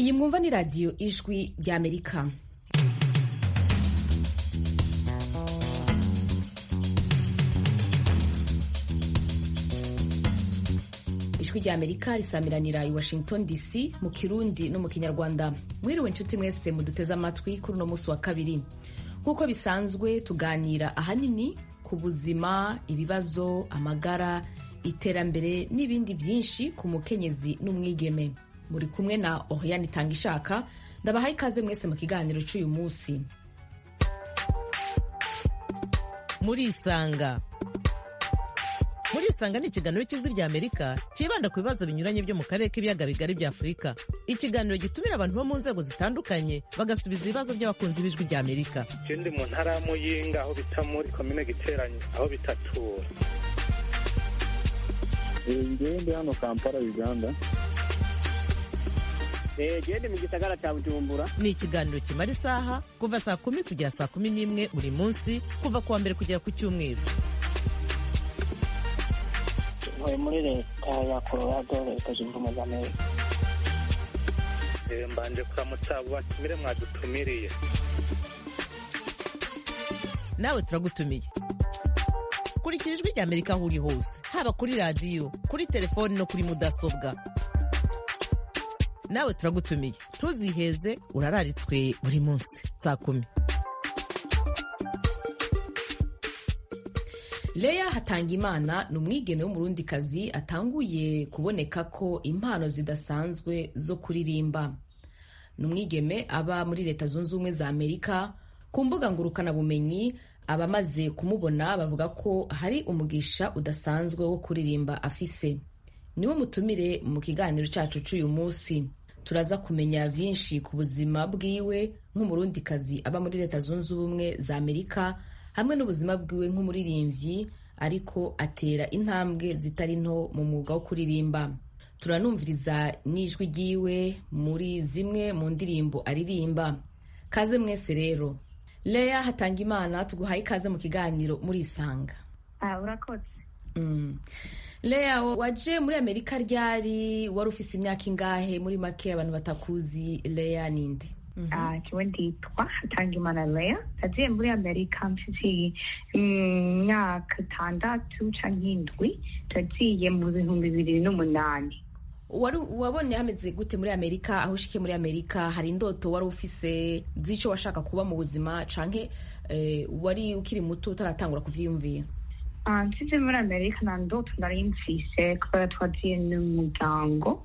iyi mwumva ni radiyo ijwi ry'amerika ijwi ry'amerika risamiranira i washington dc mu kirundi no mu kinyarwanda mwiriwe inshuti mwese muduteze amatwi kuri uno munsi wa kabiri nk'uko bisanzwe tuganira ahanini ku buzima ibibazo amagara iterambere n'ibindi byinshi ku mukenyezi n'umwigeme muri kumwe na oriane itanga ishaka ndabahaye ikaze mwese mu kiganiro cy'uyu munsi murisanga murisanga ni ikiganiro cy'ijwi rya amerika cyibanda ku bibazo binyuranye byo mu karere k'ibiyaga bigari bya afurika ikiganiro gitumira abantu bo mu nzego zitandukanye bagasubiza ibibazo by'abakunzi b'ijwi rya amerika ndi mu ntara ya muyinga aho bita muri komine giteranye aho bitatura ngewe ndi hano kampala uganda gende mu gisagara cya bujumbura ni ikiganiro kimara isaha kuva saa kumi kugera saa kumi n'imwe buri munsi kuva ku wa mbere kugera ku cyumweru ntuye muri leta ya colorado leta zunze ubumwe za amerika mbanje kuramutsa abo batumire mwadutumiriye nawe turagutumiye kurikira ijwi rya amerika aho uri hose haba kuri radiyo kuri telefoni no kuri mudasobwa nawe turagutumiye ntuziheze urararitswe buri munsi saa kumi leya hatangimana ni umwigeme w'umurundikazi atanguye kuboneka ko impano zidasanzwe zo kuririmba ni umwigeme aba muri leta zunze ubumwe za amerika ku mbuga ngurukanabumenyi abamaze kumubona bavuga ko hari umugisha udasanzwe wo kuririmba afise niwe mutumire mu kiganiro cyacu cy'uyu munsi turaza kumenya byinshi ku buzima bwiwe nk'umurundikazi aba muri leta zunze ubumwe za amerika hamwe n'ubuzima bwiwe nk'umuririmbyi ariko atera intambwe zitari nto mu mwuga wo kuririmba turanumviriza n'ijwi ryiwe muri zimwe mu ndirimbo aririmba kaze mwese rero leya hatanga imana tuguhaye ikaze mu kiganiro murisanga urakoze leya waje muri amerika ryari wari ufise imyaka ingahe muri make abantu batakuzi leya ninde kiwe nditwa hatangimana leya nagiye muri amerika mfite imyaka itandatu canke indwi nagiye mu bihumbi bibiri n'umunani wari wabonye hameze gute muri amerika aho ushikiye muri amerika hari indoto wari ufise z'ico washaka kuba mu buzima canke wari ukiri muto utaratangura kuvyiyumvira nsize muri amerika nta ndoto nari mfise kubera twagiye n'umuryango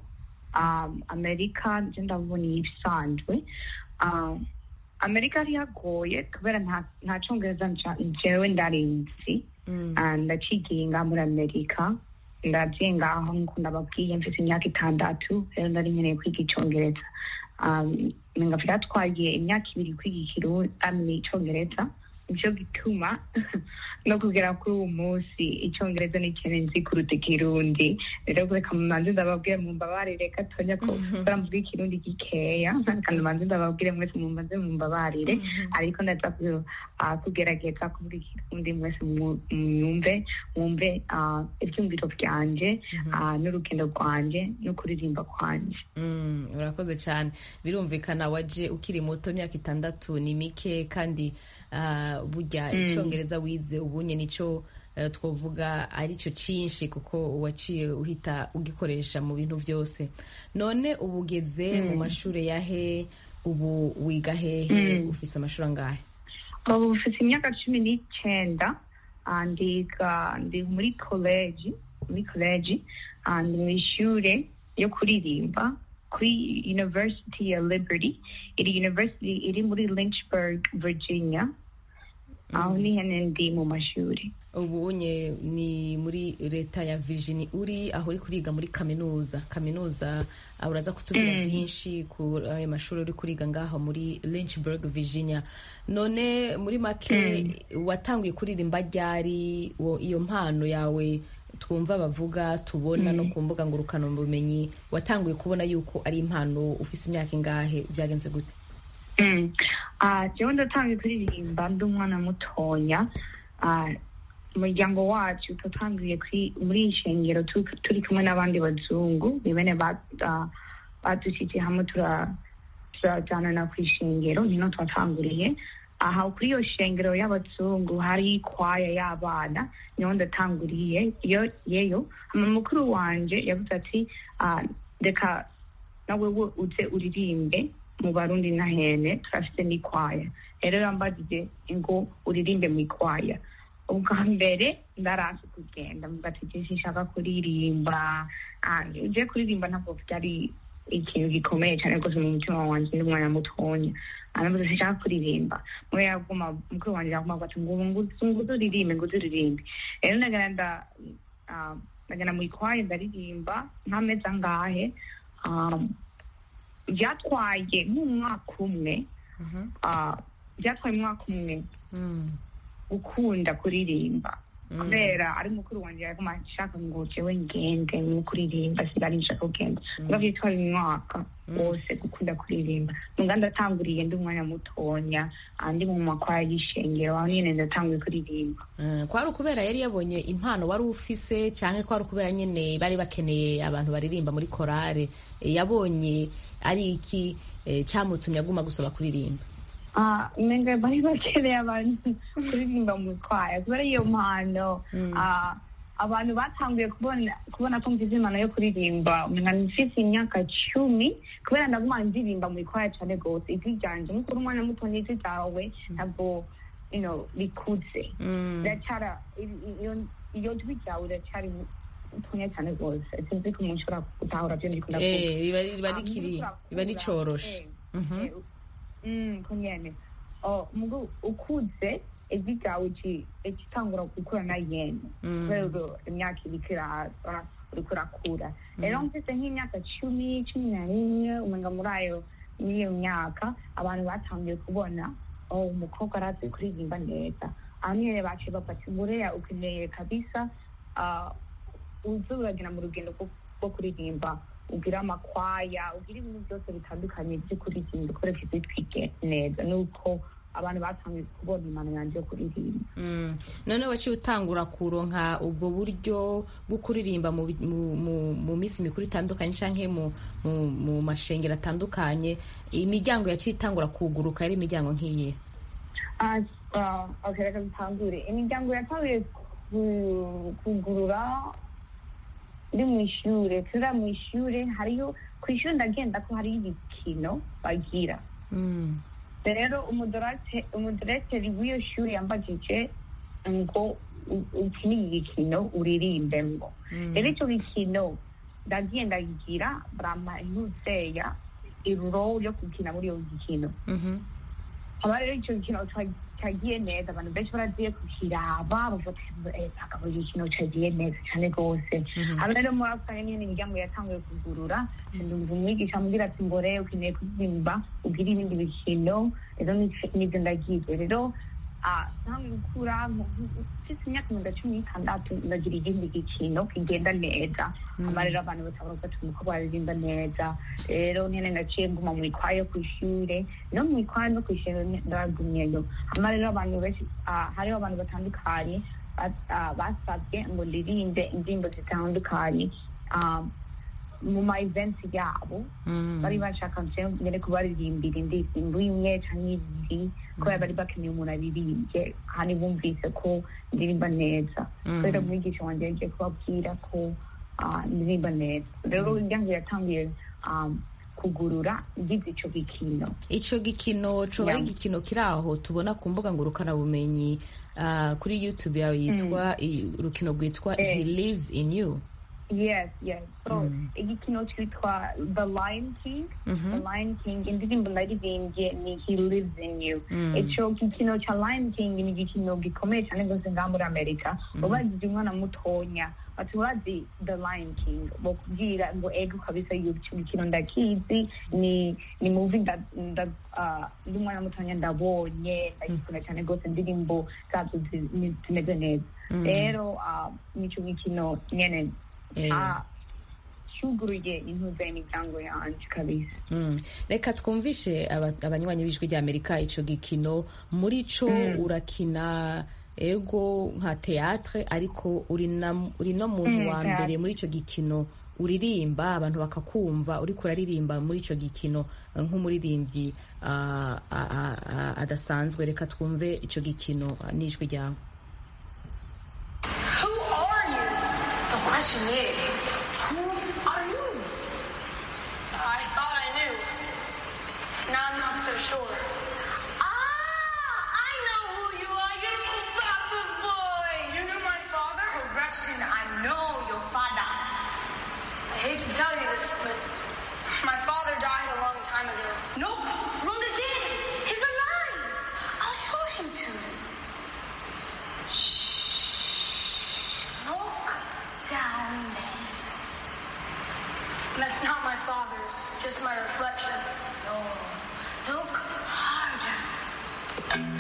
amerika nje ndabona ibisanzwe amerika yari yagoye kubera nta congereza jewe ndarinzi ndacigiye ngaha muri amerika ndagiye ngaho nkuko ndababwiye mfite imyaka itandatu rero nari nkeneye kwiga icongereza ngafite twagiye imyaka ibiri kwiga ikirundi icongereza nicyo gituma no kugera kuri uwo munsi icyongereza ni ikintu nzi kuruta ikirundi rero kureka mumanzi ndababwire mumbabarire gatonya ko baramvuga ikirundi gikeya kandi mumanzi ndababwire mwese mumbaze mumbabarire ariko ndaza kugerageza kuvuga ikirundi mwese mwumve mwumve ibyumviro byanje n'urugendo rwanje no kuririmba kwanje urakoze cyane birumvikana waje ukiri muto imyaka itandatu ni mike kandi burya icyongereza wize ubunye nicyo twavuga ari cyo cyinshi kuko waciye uhita ugikoresha mu bintu byose none ubu ugeze mu mashuri yahe ubu wiga hehe ufise amashuri angahe ubu ufite imyaka cumi n'icyenda ndi muri koleji muri koleji ndi mu ishuri yo kuririmba kuri university ya liberty iri university iri muri lynchburg virginia aho ni hene ndi mu mashuri ubu unye ni muri leta ya virginia uri aho uri kuriga muri kaminuza kaminuza uraza kutubwira byinshi ku ayo mashuri uri kuriga ngaho muri lynchburg virginia none muri make watanguye kuririmba ryari iyo mpano yawe twumva bavuga tubona no ku mbuga ngurukanabumenyi watanguye kubona yuko ari impano ufite imyaka ingahe byagenze gute jewe ndatangiye kuririmba ndi umwana mutonya umuryango wacu tutangiye muri iyi shengero turi kumwe n'abandi bazungu ni bene badushyize hamwe turajyanana ku ishengero niho twatanguriye aha kuri iyo shengero y'abazungu hari kwaya y'abana niho ndatanguriye iyo yeyo hama mukuru wanje yavuze ati "Ah, reka nawe we uze uririmbe mu barundi na hene turafite n'ikwaya rero yambajije ngo uririmbe mu ikwaya ubwa mbere ndarasi kugenda mvuga ati je sinshaka kuririmba Ah, je kuririmba ntabwo byari ikintu gikomeye cyane rwose mu mutima wanjye ndi umwana mutonya aravuze sinshaka kuririmba mwe yaguma mukuru wanjye yaguma avuga ati ngo nguze nguze uririmbe nguze uririmbe rero ndagenda nda ah, ndagenda mu ikwaya ndaririmba nk'amezi angahe Ah, byatwaye nk'umwaka umwe ah, byatwaye umwaka umwe gukunda kuririmba kubera ari mukuru wanjye yaguma ashaka ngo jewe ngende mu kuririmba sinari nshaka kugenda ngo byitwaye umwaka wose gukunda kuririmba nunga ndatanguriye ndi umwanya mutonya andi mu makwaya y'ishengero aho nyine ndatanguye kuririmba Mm, kwari ukubera yari yabonye impano wari ufise cyangwa kwari ukubera nyine bari bakeneye abantu baririmba muri korale Eh, yabonye ari iki eh, cyamutumye aguma gusaba kuririmba Ah, umenga bari bakeneye abantu kuririmba mu kwaya kubera iyo mpano ah, abantu batanguye kubona kubona ko mfite impano yo kuririmba umenga mfite imyaka cumi kubera ndaguma ndirimba mu ikwaya cyane rwose ijwi ryanje nk'uko uri umwana muto n'ijwi ryawe ntabwo you know, rikuze Mm. riracara i- iyo- iyo jwi ryawe riracyari mutonya cyane rwose sinzi ko umuntu ushobora gutahura byo ndikunda kuvuga Eh, riba riba Ah, rikiri mugu riba urakura, ricoroshe eh, Mhm. eh, mm, ko nyene Oh, mugu ukuze ijwi ryawe iki- ikitangura gukura na yene Mm. kubera ubwo imyaka iriko iraza uriko urakura rero mfise nk'imyaka cumi cumi na rimwe umenga muri ayo muri iyo myaka abantu batangiye kubona oh umukobwa arazi kuririmba neza aho nyene baciye bafata umureya ukeneye kabisa ah, uze uragenda mu rugendo rwo- rwo kuririmba ugira amakwaya ugira ibintu byose bitandukanye byo kuririmba ukoresha ijwi twige neza nuko abantu batangiye kubona impano yanjye yo kuririmba Mm. none waciye utangura kuronka ubwo buryo bwo kuririmba mu, bi- mu, mu, mu minsi mikuru itandukanye canke mu, mu, mu mashengero atandukanye imiryango yaciye itangura kuguruka yari imiryango nk'iyi Ah, ah, okay, reka dutangure imiryango yatanguye ku- kugurura ndi mu ishure turira mu ishure hariyo ku ishure ndagenda ko hariyo ibikino bagira Mm. rero umudorate- umudirekiteri w'iyo shuri yambajije ngo u- ukine iki gikino uririmbemwo Mm. rero icyo gikino ndagiye ndagira barampa intuzeya iruro yo gukina muri iyo gikino Mhm. haba rero icyo gikino ca- cagiye neza abantu benshi baragiye kukiraba bavuga ati akaba igikino cagiye neza cyane rwose haba rero muri ako kanya nyine imiryango yatanguye kugurura ndumva umwigisha ambwira ati mbore ukeneye kuririmba ugira ibindi bikino rero ni- nibyo ndagize rero ah, ntanguye gukura mfite imyaka mirongo cumi n'itandatu ndagira ikindi gikino kigenda neza hama rero abantu batabona ko ati umukobwa aririmba neza rero nyine naciye nguma mu ikwaya yo ku ishure no mu ikwaya no ku ishure ndagumyeyo hama rero abantu benshi ah, hariho abantu batandukanye ba- ah, basabye ngo ndirimbe indirimbo zitandukanye ah, mu ma events yabo Mm. bari bashaka ngene kubaririmbira indirimbo imwe canke ibiri kubera bari bakeneye umuntu abirimbye kandi bumvise ko ndirimba neza Mm. rero umwigisha wanje yagiye kubabwira ko ah, ndirimba neza rero iryango yatanguye um, kugurura ngize ico gikino ico gikino coba ari Yeah. igikino kiri aho tubona ku mbuga ngurukanabumenyi uh, kuri youtube yawe yitwa i- urukino rwitwa Eh. he lives in you yes yes so Mm. igikino cyitwa the lion king Mhm. the lion king indirimbo naririmbye ni he lives in you Mm. ico gikino ca lion king ni igikino gikomeye cyane rwose ngaha muri amerika ubajije umwana mutonya bati urazi the lion king bokubwira ngo ego kabisa iyo ico gikino ndakizi ni ni muvi nda- nda- ah, ndi umwana mutonya ndabonye ndagikunda cyane rwose indirimbo zazo zi- ni- zimeze neza Mm. rero ah, nico gikino nyene Eh. ah, cyuguruye intuza imiryango yanje kabisa Mm. reka twumvishe aba- abanywanyi b'ijwi rya amerika ico gikino muri co urakina ego nka teatre ariko uri na- uri no muntu Mm, wa theatre. mbere muri ico gikino uririmba abantu bakakumva uriko uraririmba muri icyo gikino eh, nk'umuririmbyi ah, ah, ah, ah, adasanzwe reka twumve icyo gikino ah, n'ijwi ryawe Who are you? The question is, who are you? I thought I knew. Now I'm not so sure. Ah, I know who you are. You're my father's boy. You knew my father? Correction, I know your father. I hate to tell you this, but my father died a long time ago. Nope, wrong again. He's alive. I'll show him to you. Look down there. That's not my father's, just my reflection. No. Look harder.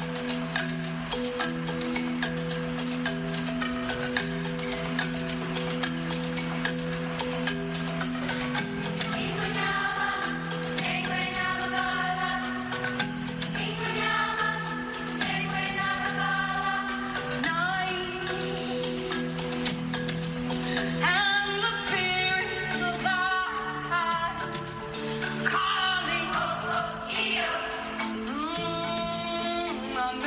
And the spirits of God calling here. Mm, I'm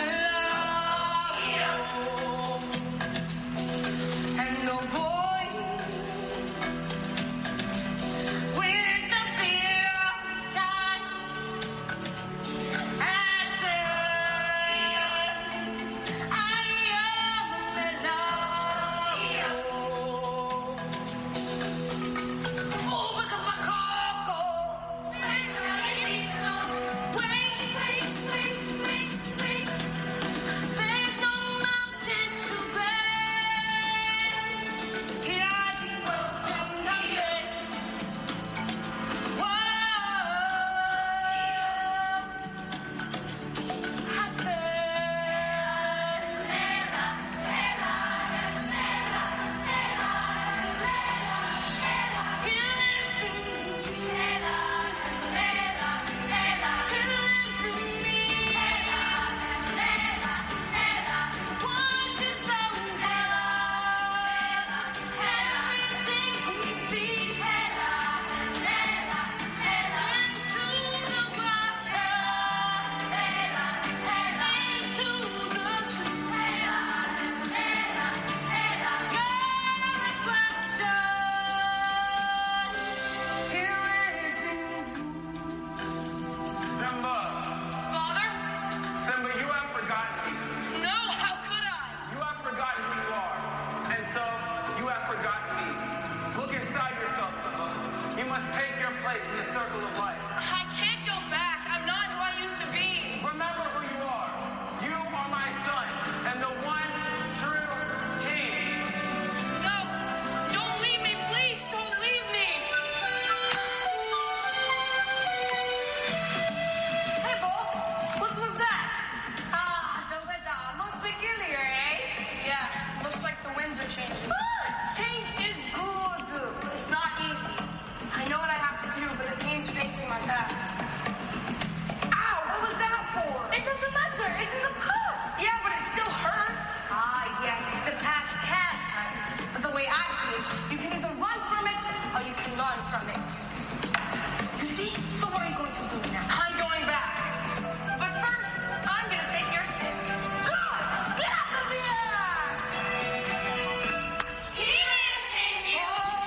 And the voice with the fear inside answer. I am Oh, because my car goes. Wait, wait, wait, wait, wait. There's no mountain too great. Here I just will sing again. Whoa. I Simba! Father? Simba, you have forgotten me. No, how could I? You have forgotten who you are. And so, you have forgotten me. Look inside yourself, Simba. You must take your place in the circle of life. I can't go back. I'm not who I used to be. Remember who you are. You are my son, and the one true king. No, don't leave me, please. Don't leave me. Hey, Bo, what was that? Ah, the weather. Most peculiar, eh? Yeah, looks like the winds are changing. Change is good. It's not easy. I know what I have to do, but it means facing my past. Ow, what was that for? It doesn't matter. It's in the past. Yeah, but it still hurts. Ah, yes, the past can hurt. But the way I see it, you can either run from it or you can learn from it. You see? So what are you going to do now? I'm going back. But first, I'm going to take your stick. God, get out of here! He lives in you.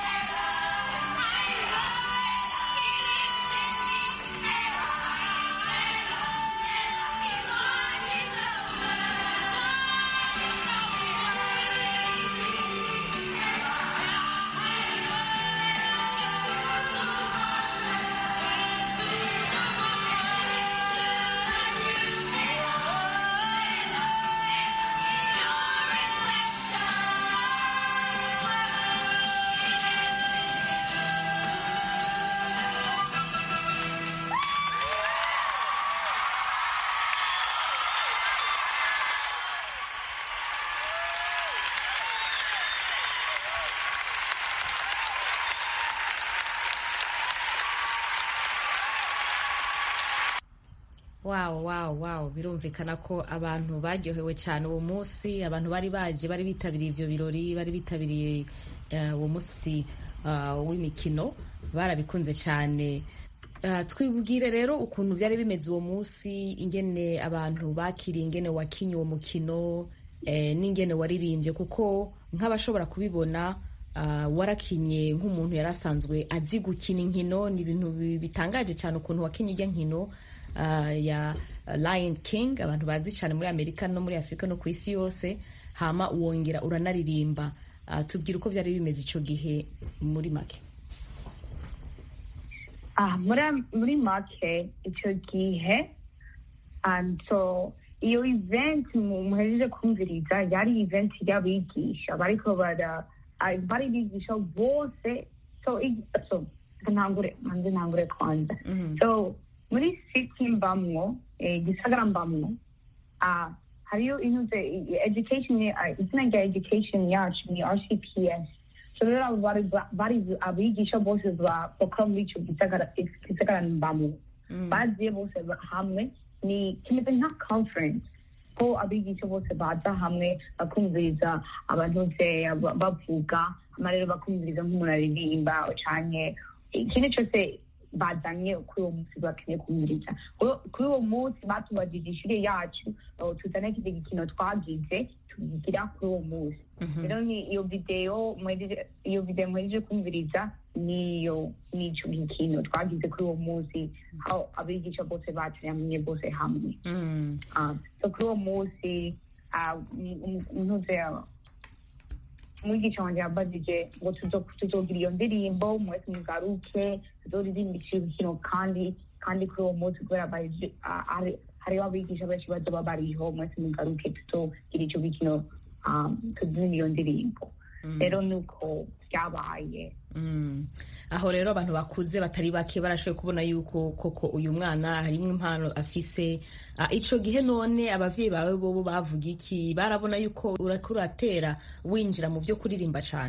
wawu wawu wawu birumvikana ko abantu baryohewe cyane uwo munsi abantu bari baje bari bitabiriye ibyo birori bari bitabiriye eh, uwo munsi ah, w'imikino barabikunze cyane Ah, twibwire rero ukuntu byari bimeze uwo munsi ingene abantu bakiriye ingene wakinye uwo mukino eh, n'ingene waririmbye kuko nk'abashobora kubibona ah, warakinye nk'umuntu yari asanzwe azi gukina inkino ni ibintu bi- bitangaje cyane ukuntu wakinye ijya nkino ah, ya Lion King abantu bazi cyane muri Amerika no muri Afurika no ku isi yose hama wongera uranaririmba Ah, tubwire uko byari bimeze icyo gihe muri make Ah, muri muri make icyo gihe um, so iyo event mu- muhejeje kumviriza yari event y'abigisha bariko bara ah, bari bigisha bose so i- so ntangure manze ntangure kwanza so muri city mbamwo eh, gisagara mbamwo ah, hariyo inuze education ah, izina rya education yacu ni rcps so rero abo bari bari abigisha bose ba- bakora muri icyo gisagara gisagara mbamwo baziye bose ba- hamwe ni kimeze nka conference ko abigisha bose baza hamwe bakumviriza abantu se ba- bavuga hama rero bakumviriza nk'umuntu aririmba canke ikintu cyose bazanye kuri uwo munsi bakeneye kumviriza Kuri- kuri uwo munsi batubajije ishure yacu uh, tuzane kide gikino twagize tubigira kuri uwo munsi rero ni iyo video mwejeje- iyo video mwejeje kumviriza niyo nico gikino twagize kuri uwo munsi aho abigisha bose bateraniye bose hamwe Mm. Ah, so kuri uwo munsi ah, um- um- ntuze umwigisha wanjye yambajije ngo tuzo- tuzogira iyo ndirimbo mwese mugaruke tuzoririmba ikintu kandi kandi kuri uwo munsi kubera baje- ah, hari- hariho abigisha benshi bazoba bariho mwese mugaruke tuzogira icyo gikino ah, tuzimba iyo ndirimbo rero nuko byabaye Mm. aho rero abantu bakuze batari bake barashoboye kubona yuko koko uyu mwana harimo impano afise Ah, ico gihe none abavyeyi bawe bobo bavuga iki barabona yuko urako uratera winjira mu vyo kuririmba cane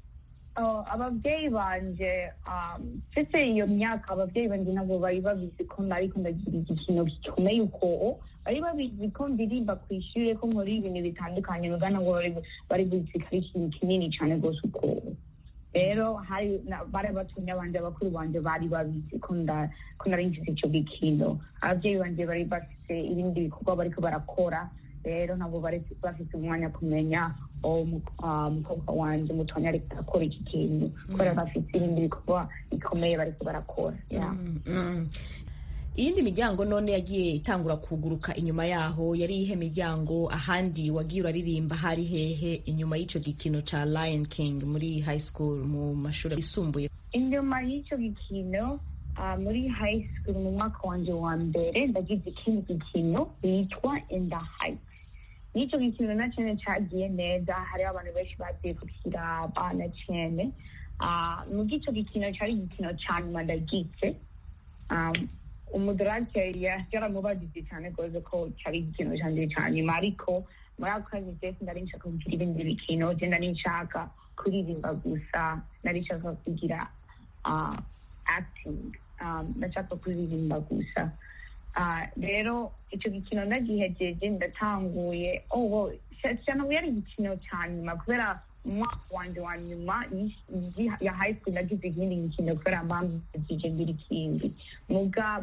Oh, ababyeyi banje um, mfise iyo myaka ababyeyi banje ntabwo bari babizi ko nariko ndagira igikino gikomeye uko bari babizi ko ndirimba ku ishure ko nkora ibintu bitandukanye muga ntabwo bari bari bizi ko ari ikintu kinini cane rwose uko rero hari na- bari batumye abanje bakuru banje bari babizi ko nda- ko nari mfise ico gikino ababyeyi banje bari bafise ibindi bikorwa bariko barakora rero ntabwo bari bafite umwanya kumenya uwo mu- ah, umukobwa wanje mutonya ariko arakora iki kintu kubera bafite ibindi bikorwa bikomeye bariko barakora Yeah. Mm. iyindi miryango none yagiye itangura kuguruka inyuma yaho yari ihe miryango ahandi wagiye uraririmba hari hehe inyuma y'ico gikino ca Lion King muri high school mu mashuri yisumbuye inyuma y'icyo gikino ah, muri high school mu mwaka wanje wa mbere ndagize ikindi gikino bitwa in the heights n'icyo gikino na cyane cyagiye neza hariho abantu benshi bagiye kukiraba na cyane Ah, mu bw'icyo gikino cyari igikino cya nyuma ndagize Ah, umudorake yaramubajije cyane rwose ko cyari igikino cyanjye cya nyuma ariko muri ako kazi jesi nari nshaka kugira ibindi bikino je nari nshaka kuririmba gusa nari nshaka kugira ah, acting um, ndashaka kuririmba gusa Ah, rero icyo gikino nagihejeje ndatanguye oh, wow, cyane yari igikino cya nyuma kubera umwaka wanje wa nyuma y'ish- y'i- ya high school nagize ikindi gikino kubera mpamvije ngira ikindi muga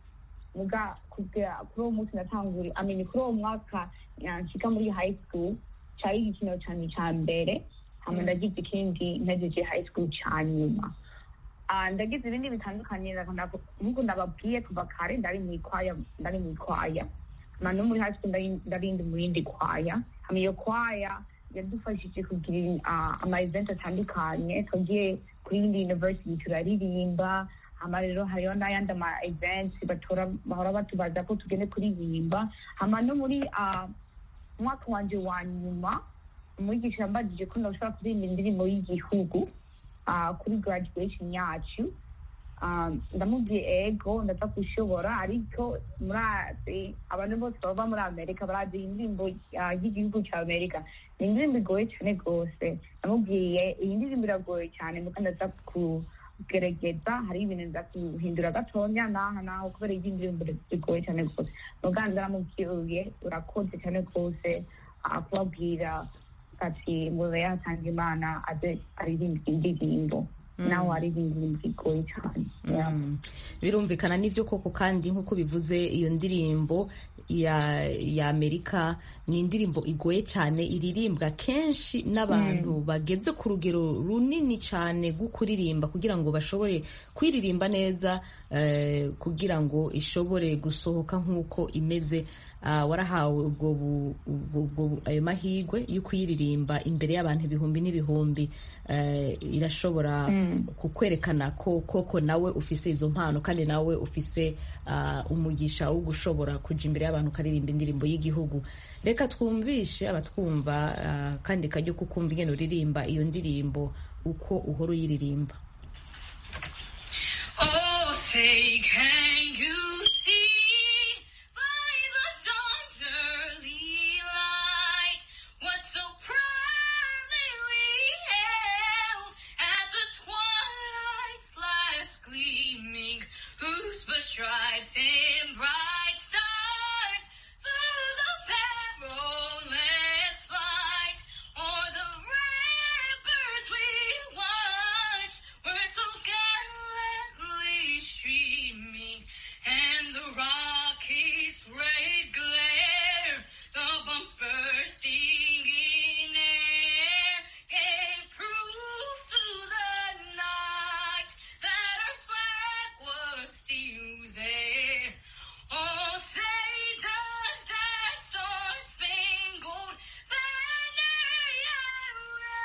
muga kubwira kuri uwo munsi natanguri amenya kuri uwo mwaka nshika muri high school cyari igikino cyane cya mbere hama ndagize ikindi nagize high school cya nyuma Ah, ndagize ibindi bitandukanye nk'uko ndababwiye kuva kare ndari mu ikwaya ndari mu ikwaya hama no muri high school ndari- ndarindi mu yindi kwaya hama iyo kwaya yadufashije kugira ah, ama event atandukanye twagiye kuri yindi university turaririmba hama rero hariho n'ayandi ama events batora bahora batubaza ko tugende kuririmba hama no muri ah, umwaka wanje wa nyuma umwigisha yambajije ko ndashobora kuririmba indirimbo y'igihugu ah, kuri graduation yacu Ah, ndamubwiye ego ndaza gushobora ariko murazi abantu bose bava muri amerika barazi indirimbo ah, y'igihugu cya amerika ni indirimbo igoye cyane rwose ndamubwiye iyi ndirimbo iragoye cyane nuko ndaza kugerageza hari ibintu nza guhindura gatonya naha naho kubera iyi ndirimbo igoye cyane rwose muganga ndaramubwiye urakoze cyane rwose ah, kubabwira ati ngo yatanga imana aze aririmba indirimbo nawe aririmba ibintu bigoye cyane Yeah. Mm. birumvikana n'ibyo koko kandi nk'uko bivuze iyo ndirimbo ya ya amerika ni indirimbo igoye cyane iririmbwa kenshi n'abantu bageze ku rugero runini cyane rwo kuririmba kugira ngo bashobore kwiririmba neza eh, kugira ngo ishobore gusohoka nk'uko imeze Ah, warahawe ubwo bu- ubwo ubwo- ayo mahirwe yo kuyiririmba imbere y'abantu ibihumbi n'ibihumbi eh, irashobora kukwerekana ko koko nawe ufise izo mpano kandi nawe ufise ah, umugisha wo gushobora kuja imbere y'abantu ukaririmba indirimbo y'igihugu reka twumvishe abatwumva ah, kandi kajya kukumva ingene uririmba iyo ndirimbo uko uhora uyiririmba Oh, say, can you see by the dawn's early light what so proudly we hailed at the twilight's last gleaming, whose stripes and bright stars through the perilous fight, o'er the ramparts we watched were so gallantly streaming, and the rockets' red glare, the bombs bursting in air, gave proof through the night that our flag was still there. Oh, say does that star-spangled banner yet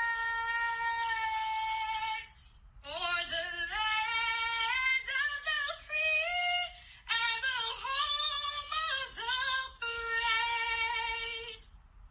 wave o'er the land of the free and the home of the brave?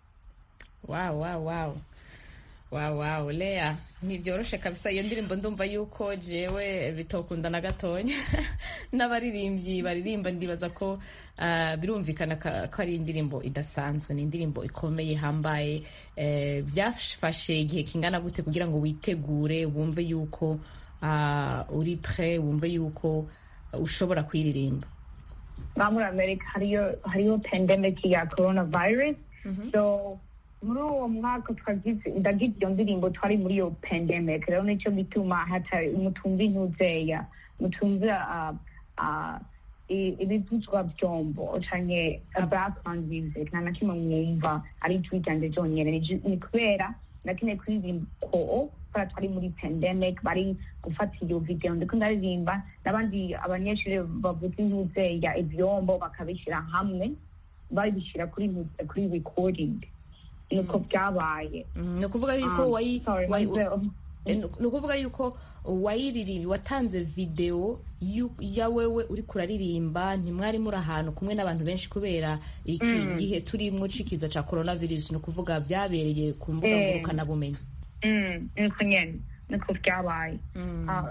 wow wow wow wow wow lea ntibyoroshe kabisa iyo ndirimbo ndumva yuko jewe bitokunda na gatonya n'abaririmbyi baririmba ndibaza ko ah, birumvikana ka- ko ari indirimbo idasanzwe ni indirimbo ikomeye ihambaye Eh, byafashe igihe kingana gute kugira ngo witegure wumve yuko ah, uri pre wumve yuko ushobora kuyiririmba nka muri amerika hariyo hariyo pandemic ya coronavirus so muri uwo mwaka twagize ndagize iyo ndirimbo twari muri iyo pandemic rero nicyo gituma hatari mutumva intuzeya mutumva ah, ah, i- ibivuzwa byombo canke background music nta na kimwe mwumva ari ijwi ryanje ryonyene Ni ju- ni kubera nakeneye kuririmba ko kubera twari muri pandemic bari gufata iyo video ndiko ndaririmba n'abandi abanyeshuri bavuza intuzeya ivyombo bakabishyira hamwe babishyira kuri ntu- kuri recording nuko byabaye Mm, ni ukuvuga yuko Um, wayi sorry, wayi- Mazel. Eh, ni ukuvuga yuko wayiririmbi watanze video yu- ya wewe uri kuraririmba ntimwari muri ahantu kumwe n'abantu benshi kubera iki gihe turimwo cikiza ca coronavirus ni ukuvuga byabereye ku mbuga Eh. ngurukanabumenyi Mm, nuko nyene nuko byabaye Mm. Ah,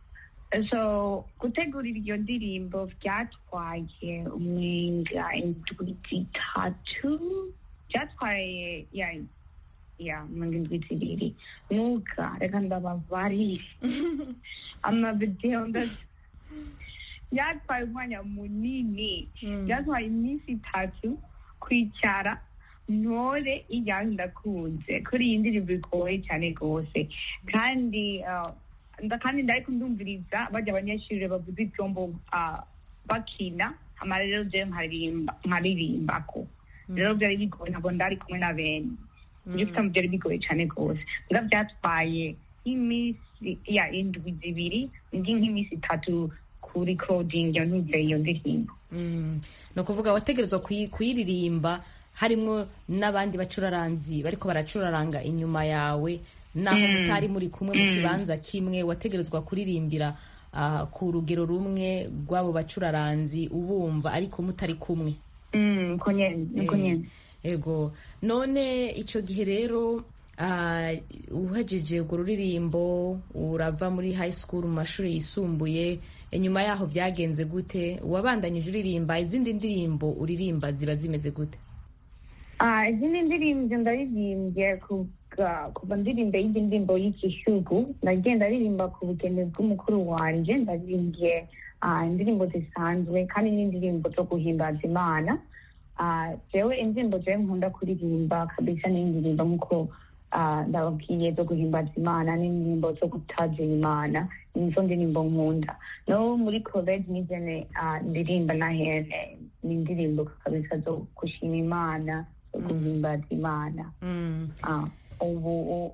so gutegurira iyo ndirimbo byatwaye umwinga indwi zitatu byatwaye ya ya umwinga indwi zibiri nuka reka ndababarire amavidewo nda- byatwaye umwanya munini byatwaye iminsi itatu kwicara ntore iyanyu ndakunze kuri iyi ndirimbo igoye cyane rwose kandi ah, nda- kandi ndariko ndumviriza bajya abanyeshuri bavuza ivyombo ah, bakina hama rero jewe nkaririmba nkaririmbako rero byari bigoye ntabwo ndari kumwe na bene ibyo ufite byari bigoye cyane rwose mbwa byatwaye nk'iminsi ya indwi zibiri ndi nk'iminsi itatu kuri coding yo ntuze iyo ndirimbo Mm. ni ukuvuga wategerezwa kuyi- kuyiririmba harimwo n'abandi bacuraranzi bariko baracuraranga inyuma yawe naho mutari muri kumwe mu kibanza kimwe wategerezwa kuririmbira ah, ku rugero rumwe rw'abo bacuraranzi ubumva ariko mutari kumwe Mm, uko nyene uko Eh, nyene ego none ico gihe rero ah, uhejeje urwo ruririmbo urava muri high school mu mashuri yisumbuye inyuma yaho byagenze gute wabandanyije uririmba izindi ndirimbo uririmba ziba zimeze gute Ah, izindi ndirimbo ndaririmbye kuva kuva ndirimbe y'indi ndirimbo y'igihugu nagiye ndaririmba ku bugeni bw'umukuru wanje ndaririmbye ah, indirimbo zisanzwe kandi n'indirimbo zo guhimbaza imana Ah, jewe indirimbo jewe nkunda kuririmba kabisa n'indirimbo nk'uko ah, ndababwiye zo guhimbaza imana n'indirimbo zo gutazira imana nizo ndirimbo nkunda no muri college nizene ah, ndirimba na hene ni indirimbo kabisa zo gushima imana zo guhimbaza imana Mm. Ah, ubu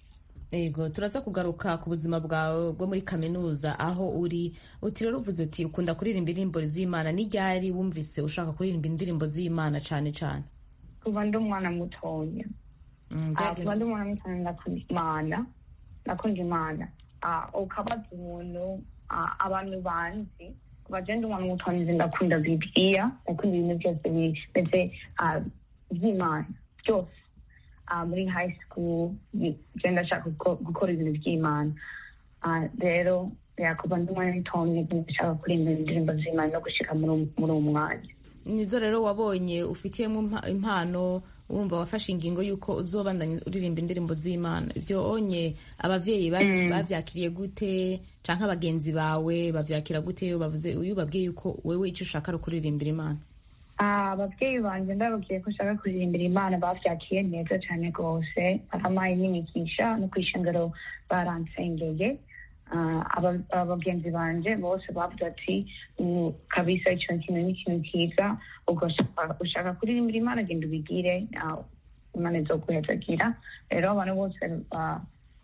Ego turaza kugaruka ku buzima bwawe bwo muri kaminuza aho uri uti rero uvuze ati ukunda kuririmba indirimbo z'imana n'iryari wumvise ushaka kuririmba indirimbo z'imana cane cane kuva ndi umwana mutoya Mm, Ah, byagenze- kuva ndi umwana mutoya ndakunda imana ndakunda imana Ah, ukabaza umuntu ah, abantu banzi kuva je ndi umwana mutoya nzi ndakunda bibiliya ndakunda ibintu byose bimeze ah, by'imana byose Ah, muri high school bi- je ndashaka guko- gukora ibintu by'imana Ah, rero ya kuva ndi umwana mutoya ndashaka kuririmba indirimbo z'imana no gushika muri uwo- muri uwo mwanya nizo rero wabonye ufitiyemo impa- impano wumva wafashe ingingo y'uko uzobandanya uririmba indirimbo z'imana ibyo onye abavyeyi ba- bavyakiriye gute canke abagenzi bawe bavyakira gute iyo bavuze iyo ubabwiye yuko wewe ico ushaka ari ukuririmbira imana Ah, ababyeyi banjye ndababwiye ko nshaka kuririmbira imana bavyakiye neza cyane rwose barampaye n'imigisha no kwishengero baransengeye Ah, aba- abagenzi banje bose bavuze ati "Mm, kabisa ico kintu ni ikintu kiza ubwo ushaka- ushaka kuririmbira imana genda ubigire ah, imana izoguhezagira rero abantu bose ba-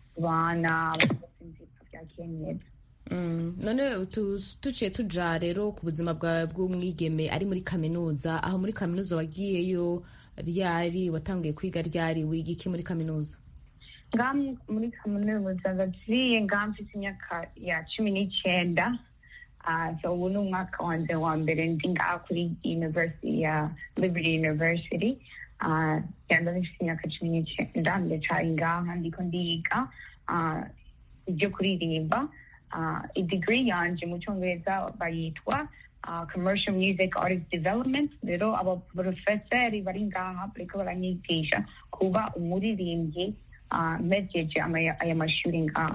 bana bavyakiye neza Mm, none tu- tuciye tuja rero ku buzima bwawe bw'umwigeme ari muri kaminuza aho muri kaminuza wagiyeyo ryari watanguye kwiga ryari wiga iki muri kaminuza nga muri kaminuza ndagiye nga mfite imyaka ya cumi n'icyenda Ah, so ubu ni umwaka wanjye wa mbere ndi ngaha kuri university ya liberty university Ah, yanda mfite imyaka cumi n'icyenda ndacaye ngaha ndiko ndiga Ah, ibyo kuririmba Ah, idigiri yanje mu cyongereza bayitwa ah, commercial music artist development rero abaprofeseri bari ngaha bariko baranyigisha kuba umuririmbyi ah, mpejeje ama- aya mashuri ngaha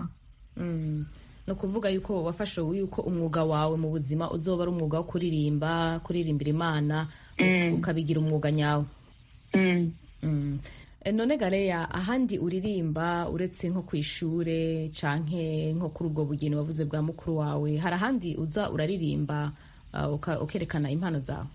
Mm. ni ukuvuga yuko wafashe yuko umwuga wawe mu buzima uzoba ari umwuga wo kuririmba kuririmbira imana ukabigira umwuga nyawe Mm. Mm. E, none gareya ahandi uririmba uretse nko ku ishure canke nko kuri ubwo bugeni wavuze bwa mukuru wawe hari ahandi uza uraririmba uh, uka- ukerekana impano zawe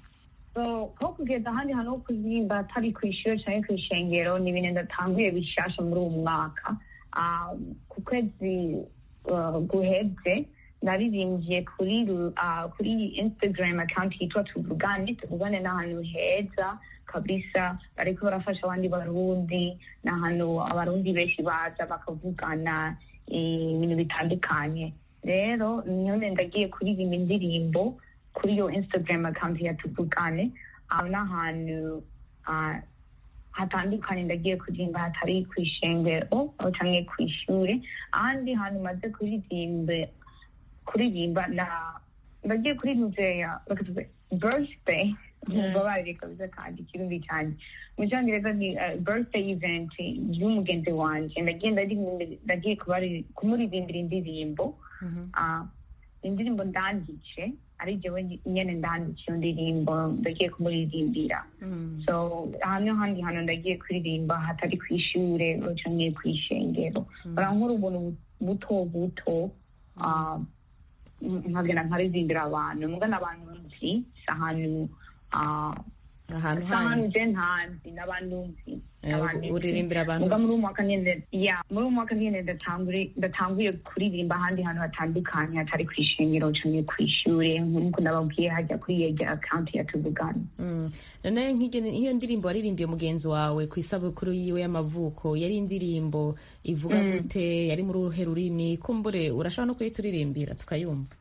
so ko kugeza ahandi hantu ho kuririmba atari ku ishuri cyangwa ku ishengero ni ibintu ndatanguye bishasha muri uwo mwaka Ah, ku kwezi ah, guheze naririmbye kuri ru- ah, kuri instagram account yitwa tuvugane tuvugane ni ahantu heza kabisa bariko barafasha abandi barundi ni ahantu abarundi benshi baza bakavugana eh, ibintu bitandukanye rero none ndagiye kuririmba indirimbo kuri iyo instagram account ya tuvugane aho ni ahantu ah, hatandukanye ndagiye kuririmba hatari ku ishengero aho canke ku ishure ahandi hantu maze kuririmba kuririmba na ndagiye kuri muzeya bakavuga birthday mubabarire kabisa kandi ikirundi cyanjye mu cyongereza ni eh, birthday event y'umugenzi wanje ndagiye ndaririmba- ndagiye kubari- kumuririmbira indirimbo Ah, indirimbo ndanditse ari jewe nyene ndanditse iyo ndirimbo ndagiye kumuririmbira Mm. so hano handi hantu ndagiye kuririmba hatari ku ishure canke ku ishengero barankora ubuntu buto buto ah, nkagenda nkaririmbira abantu muga n'abantu nzi si ahantu ah, ahantu si ahantu hanyu je ntazi n'abantu nzi Eh, n'abantu nzi. uririmbira abantu muga nzi. muri uwo mwaka nyene ya muri uwo mwaka nyene ndatangure- ndatanguye kuririmba ahandi hantu hatandukanye hatari ku ishengero canke ku ishure nk'uko nababwiye hajya kuri yege account ya tuvugana Mm. none nk'iryo iyo ndirimbo waririmbiye mugenzi wawe ku isabukuru yiwe y'amavuko yari indirimbo ivuga gute yari muri uruhe rurimi kumbure urashobora no kuyituririmbira tukayumva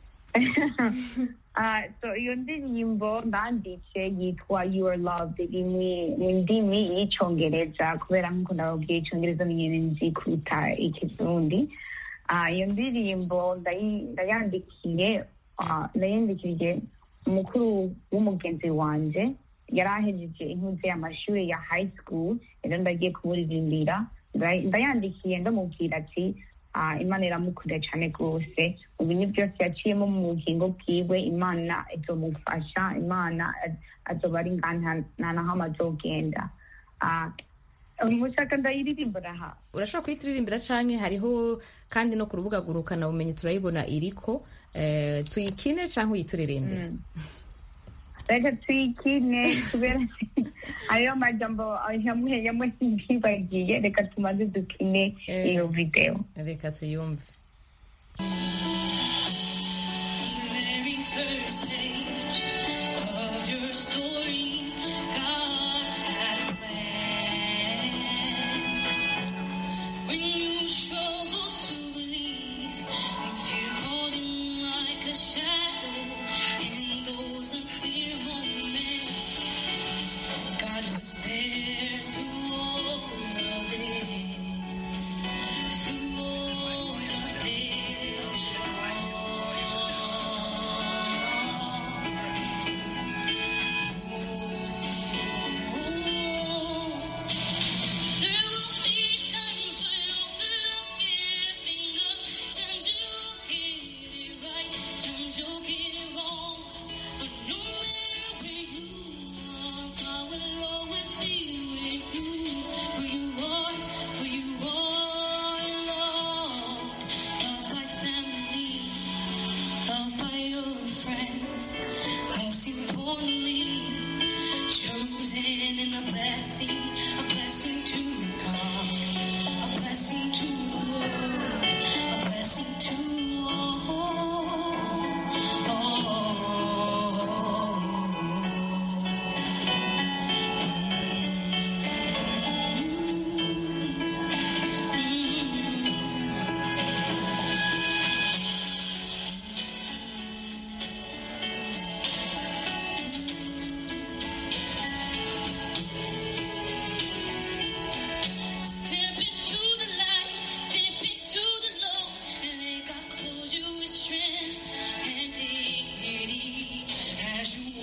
Ah, so iyo ndirimbo ndanditse yitwa you are loved iri mu- mu ndimi y'icongereza kubera nk'uko ndababwiye icongereza ni nyene nzi kuruta ikirundi Ah, iyo ndirimbo ndayi- ndayandikiye ah, ndayandikiriye umukuru w'umugenzi wanje yari ahejeje intuze y'amashuri ya high school rero ndagiye kumuririmbira Nda- ndayandikiye ndamubwira ati ah, imana iramukunda cyane rwose mu bintu byose yaciyemo mu bugingo bwiwe imana izomufasha imana az- azoba ari ngaha nta- nta na hamwe azogenda Ah, mushaka ndayiririmbura aha urashobora kuyituririmbira canke hariho kandi no ku rubuga gurukana bumenyi turayibona iriko eh, tuyikine canke uyituririmbire reka tuyikine kubera hariyo amajambo yamwe yamwe ntibagiye reka tumaze dukine Eh. iyo video reka tuyumve very first page of your story, God had a plan. When you struggle to believe, and fear crawling like a shadow in those unclear moments, God was there through all of it. Through all of For you are loved, loved by family, loved by your friends, most importantly, chosen and a blessing, a blessing to God, a blessing to the world, a blessing to all. Step into the light, step into the low, and let God clothe you with strength and dignity as you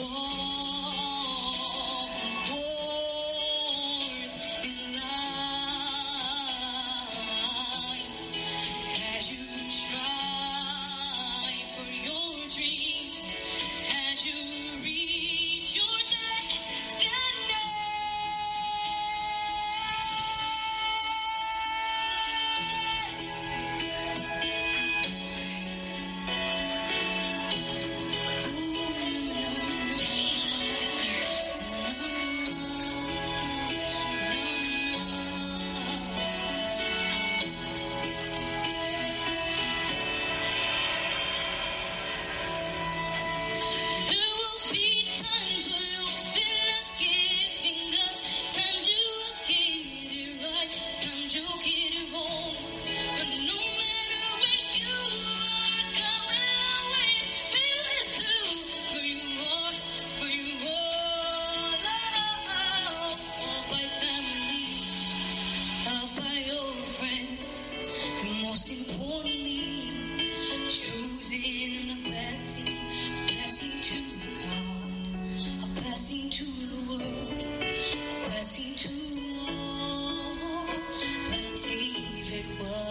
walk forth in life. As you strive for your dreams, as you reach your destination. There will be times where you'll feel like giving up, times you'll get it right, times you'll get it wrong. But no matter where you are, God will always be with you. For you are, for you are loved, loved by family, loved by your friends, and most importantly, chosen and a blessing, a blessing to God, a blessing to the world, a blessing to all, like David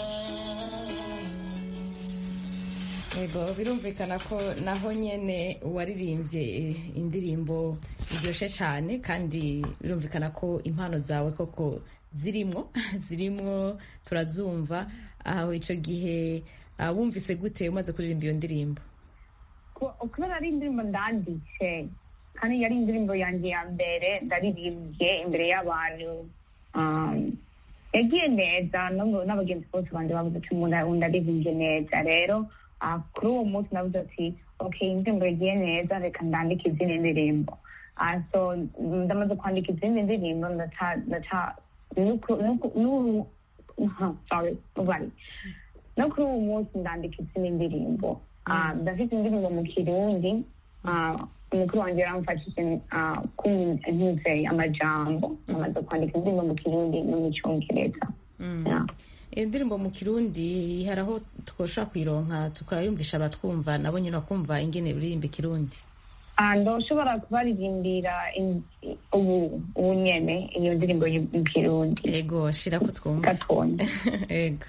was. yego birumvikana ko naho nyene waririmbye eh, indirimbo iryoshe cyane kandi birumvikana ko impano zawe koko zirimwo zirimwo turazumva aho icyo gihe ah, wumvise gute umaze kuririmba iyo ndirimbo Ku- kubera ari indirimbo ndanditse kandi yari indirimbo yanjye ya mbere ndaririmbye imbere y'abantu um, yagiye neza no- n'abagenzi bose banje bavuze ati umuntu ndaririmbye neza rero ah, kuri uwo munsi navuze ati okay indirimbo yagiye neza reka ndandike izindi ndirimbo Ah, so ndamaze kwandika izindi ndirimbo ndaca ndaca nuku- nuku- nu- aha, sorry mubari no kuri uwo munsi ndandika izindi ndirimbo Ah, ndafite indirimbo mu kirundi Ah, umukuru wanjye yaramfashije ah, kunyuze amajambo amaze kwandika indirimbo mu kirundi no mu cyongereza Yeah. iyo ndirimbo mu kirundi hari aho twoshobora kuyironka tukayumvisha abatwumva nabo nyine bakumva ingene uririmba ikirundi Ah, ndoshobora kubaririmbira in- ubu ubu nyene iyo ndirimbo y- mu kirundi yego shira ko twumva gatonya yego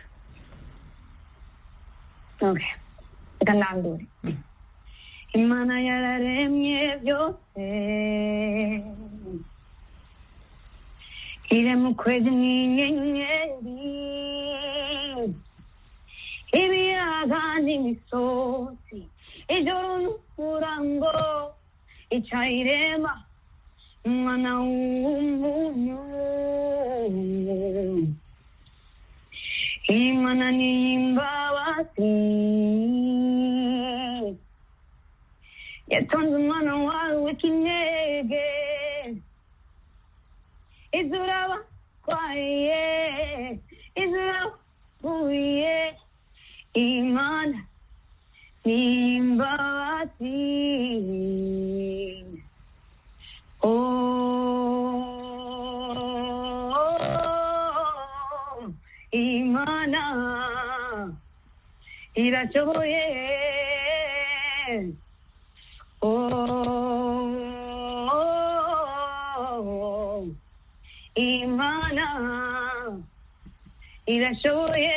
Okay. Reka ndandure. Imana yararemye byose ire mu kwezi n'inyenyeri ibiyaga n'imisozi ijoro n'umurango icayirema umwana w'umuntu imana n'iyimbabazi yatonze umwana wawe w'ikinege izuraba kwaye izuraba kuye imana n'imbabazi oh imana irashoboye oh imana irashoboye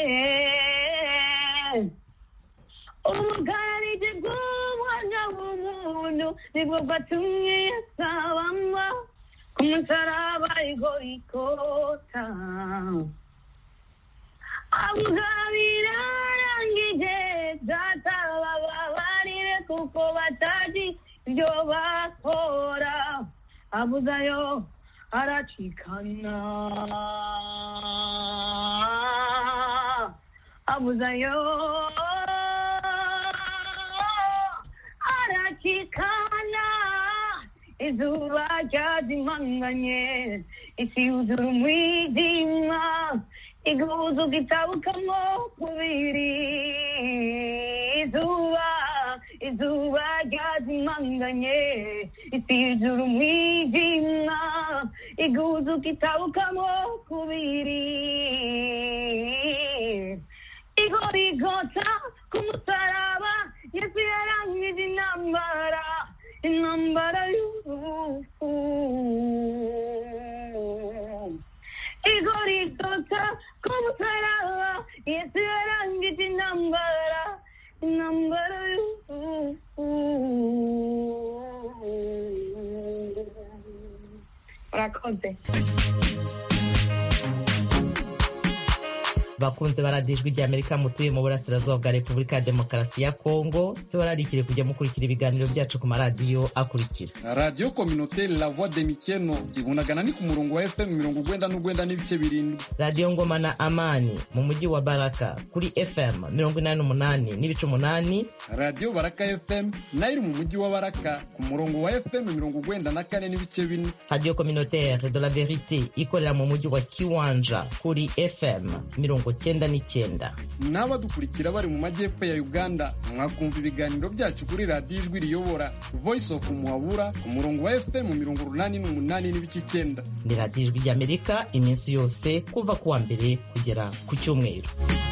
ubugararije bw'umwana w'umuntu nibwo bwatumye yasabama ku musaraba igorikota abugabira arangije data bababarire kuko batazi ibyo bakora abuzayo aracikana abuzayo aracikana izuba ryazimanganye isi yuzura umwijima iguhuza gitabukamo kubiri izuba izuba ryazimanganye isi yuzura umwijima iguhuza gitabukamo kubiri igorigota ku musaraba yesu yarangije intambara intambara y'urupfu igorigota ku musaraba yesu yarangije intambara intambara y'urupfu urakoze bakunze baradiye ijwi rya amerika mutuye mu burasirazuba bwa repubulika ya demokarasi ya kongo tubararikire kujya mukurikira ibiganiro byacu ku maradiyo akurikira radiyo kominoteri la voix de mikeno ibunagana ni ku murongo wa fm mirongo ugwenda n'ugwenda n'ibice birindwi radiyo ngoma na amani mu mujyi wa baraka kuri fm mirongo inani n'umunani n'ibice umunani radiyo baraka fm nayo iri mu mujyi wa baraka ku murongo wa fm mirongo ugwenda na kane n'ibice bine radiyo communautaire de la verite ikorera mu mujyi wa kiwanja kuri fm mirongo cyenda n'icyenda n'abadukurikira bari mu majyepfo ya uganda mwakumva ibiganiro byacu kuri radiyo ijwi riyobora voice of muhabura ku murongo wa fm mirongo urunani n'umunani n'ibice icyenda ni radiyo ijwi ry'amerika iminsi yose kuva ku wa mbere kugera ku cyumweru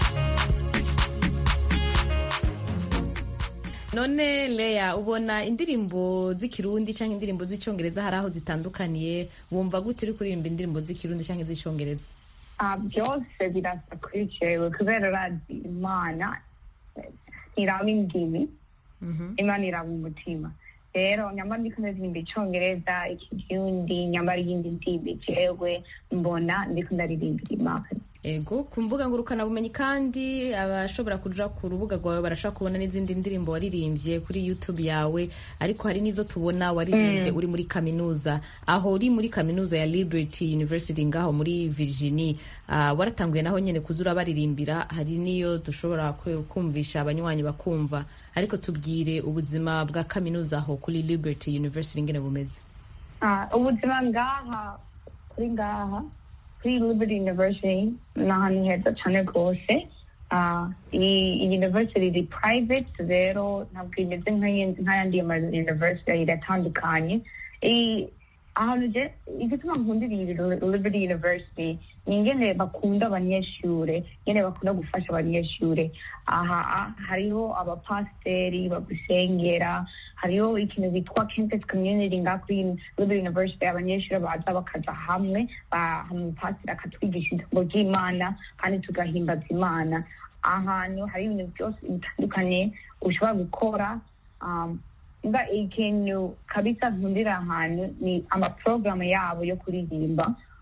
none leya ubona indirimbo z'ikirundi cyangwa indirimbo z'icyongereza hari aho zitandukaniye wumva gute uri kuririmba indirimbo z'ikirundi cyangwa iz'icyongereza Ah, byose birasa kuri jewe kubera urazi imana eh, ntiraba indimi imana iraba umutima rero nyamara ndiko ndaririmba icongereza ikirundi nyamara iyindi ndimi jewe mbona ndiko ndaririmbira imana ego ku mbuga ngurukanabumenyi kandi abashobora kuja ku rubuga rwawe barashobora kubona n'izindi ndirimbo waririmbye kuri youtube yawe ariko hari n'izo tubona waririmbye uri muri kaminuza aho uri muri kaminuza ya liberty university ngaho muri virginie uh, waratanguye naho nyene kuza urabaririmbira hari n'iyo dushobora kwe- kumvisha abanywanyi bakumva ariko tubwire ubuzima bwa kaminuza aho kuri liberty university ngene bumeze Ah, ubuzima ngaha kuri ngaha kuri liberty university ni ahantu heza cyane rwose Ah, iyi iyi university iri private rero ntabwo imeze nk'ayindi- nk'ayandi ma university iratandukanye I- ahantu je igituma nkundira iyi liberty university ni ingene bakunda abanyeshure ingene bakunda gufasha abanyeshure aha ah, hariho abapasiteri bagusengera hariho ikintu bitwa campus community nga kuri liberty university abanyeshure baza bakaja hamwe ba- umupasiteri akatwigisha ijambo ry'imana kandi tugahimbaza imana ahantu hari ibintu byose bitandukanye ushobora gukora um, mba ikintu kabisa nkundira ahantu ni amaporogaramu yabo yo kuririmba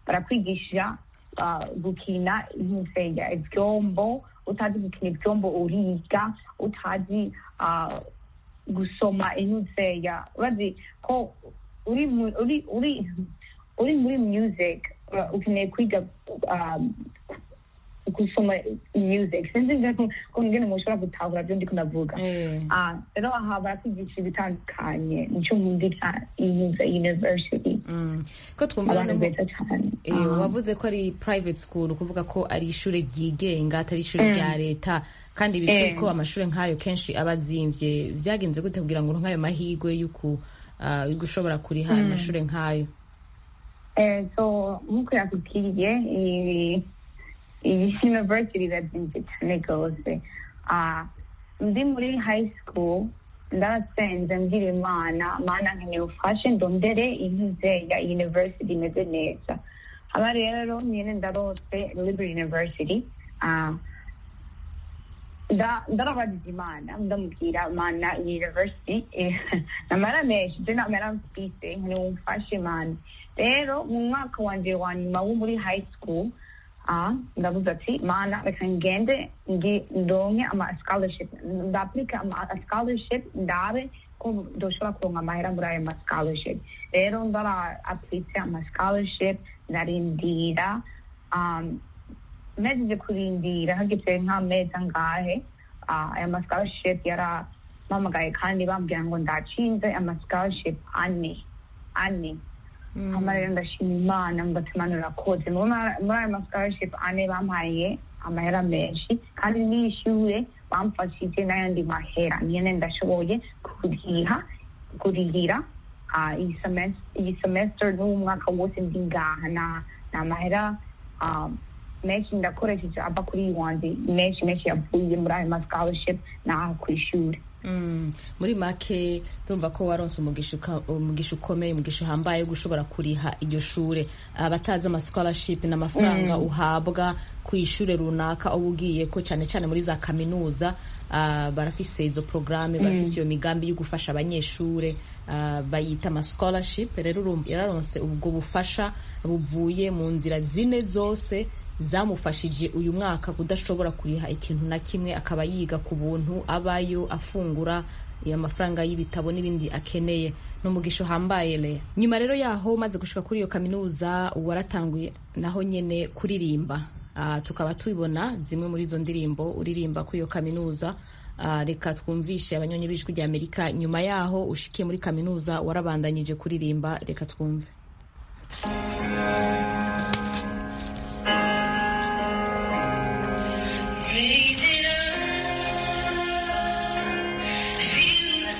barakwigisha ah, gukina nk'usenya ivyombo utazi gukina ivyombo uriga utazi ah, gusoma intuzeya urazi ko uri mu- uri uri uri muri music uh, ukeneye kwiga um, gusoma music sinzi ngene- ko ngene mushobora gutahura byo ndiko ndavuga Eh. Ah, rero aha barakwigisha ibitandukanye nico nkundira iyiza university Mm. ko twumva abantu noneho beza cyane Eh, Ah. wavuze ko ari private school ukuvuga ko ari ishure ryigenga atari ishure rya leta kandi bizwi Eh. ko amashure nk'ayo kenshi aba azimvye vyagenze gute kugira ngo uronke ayo mahigwe y'uku ah, yo gushobora kuriha ayo mashure nk'ayo Eh, so nk'uko yakubwiye iyi iyi university irazimvye cyane rwose Ah, ndi muri high school ndarasenze mbwira imana mana nkeneye ufashe ndondere intuze ya university imeze neza haba rero nyene ndarose liberty university Ah, nda- ndarabajije imana ndamubwira mana university eh, namara menshi je namara mfise nkeneye umfashe mana rero mu mwaka wanje wa nyuma wo muri high school ah, ndavuze ati mana reka ngende ngi- ndonke ama scholarship ndaplika ama scholarship ndabe ko ndoshobora kuronka amahera muri ayo ma scholarship rero ndara aplitse ama scholarship ndarindira um, mejeje kurindira hageze nk'amezi angahe ah, aya ma scholarship yarampamagaye kandi bambwira ngo ndacinze ama scholarship ane ane hama rero ndashima imana ngatimana urakoze muri muri ayo ma scholarship ane bampaye amahera menshi kandi nishyuye bamfashije n'ayandi mahera nyene ndashoboye kuriha kurihira ah, iyi semester iyi semester n'uwo mwaka wose ndi ngaha na na mahera ah, menshi ndakoresheje ava kuri iyi wanje menshi menshi yavuye muri ayo ma scholarship n'aho ku ishuri Mm, muri make ndumva ko waronse umugisha uka- umugisha ukomeye umugisha uhambaye wo gushobora kuriha iryo shure abatazi ama scholarship n'amafaranga uhabwa ku ishure runaka uba ugiye ko cyane cyane muri za kaminuza ah, barafise izo programme barafise iyo migambi yo gufasha abanyeshure ah, bayita ama scholarship rero urumva yararonse ubwo bufasha buvuye mu nzira zine zose zamufashije uyu mwaka kudashobora kuriha ikintu na kimwe akaba yiga ku buntu abayo afungura amafaranga y'ibitabo n'ibindi akeneye ni umugisha uhambaye le nyuma rero yaho umaze gushika kuri iyo kaminuza waratanguye naho nyene kuririmba Ah, tukaba tubibona zimwe muri izo ndirimbo uririmba kuri iyo kaminuza Ah, reka twumvishe abanyonyi b'ijwi rya amerika nyuma yaho ushikiye muri kaminuza warabandanyije kuririmba reka twumve Raise it up, feel the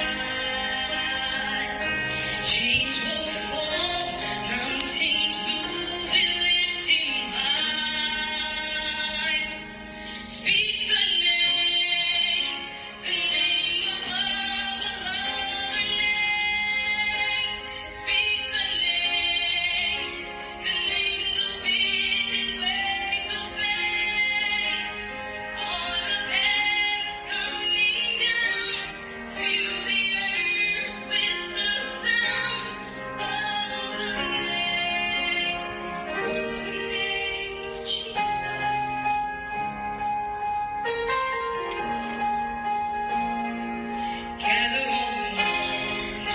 sky. Chains will fall, mountains move, we lift him high. Speak the name, the name above all other names. Speak the name, the name the wind and waves obey. All of heaven's coming down, fill the earth with the sound of the name, the name of Jesus. Gather all around,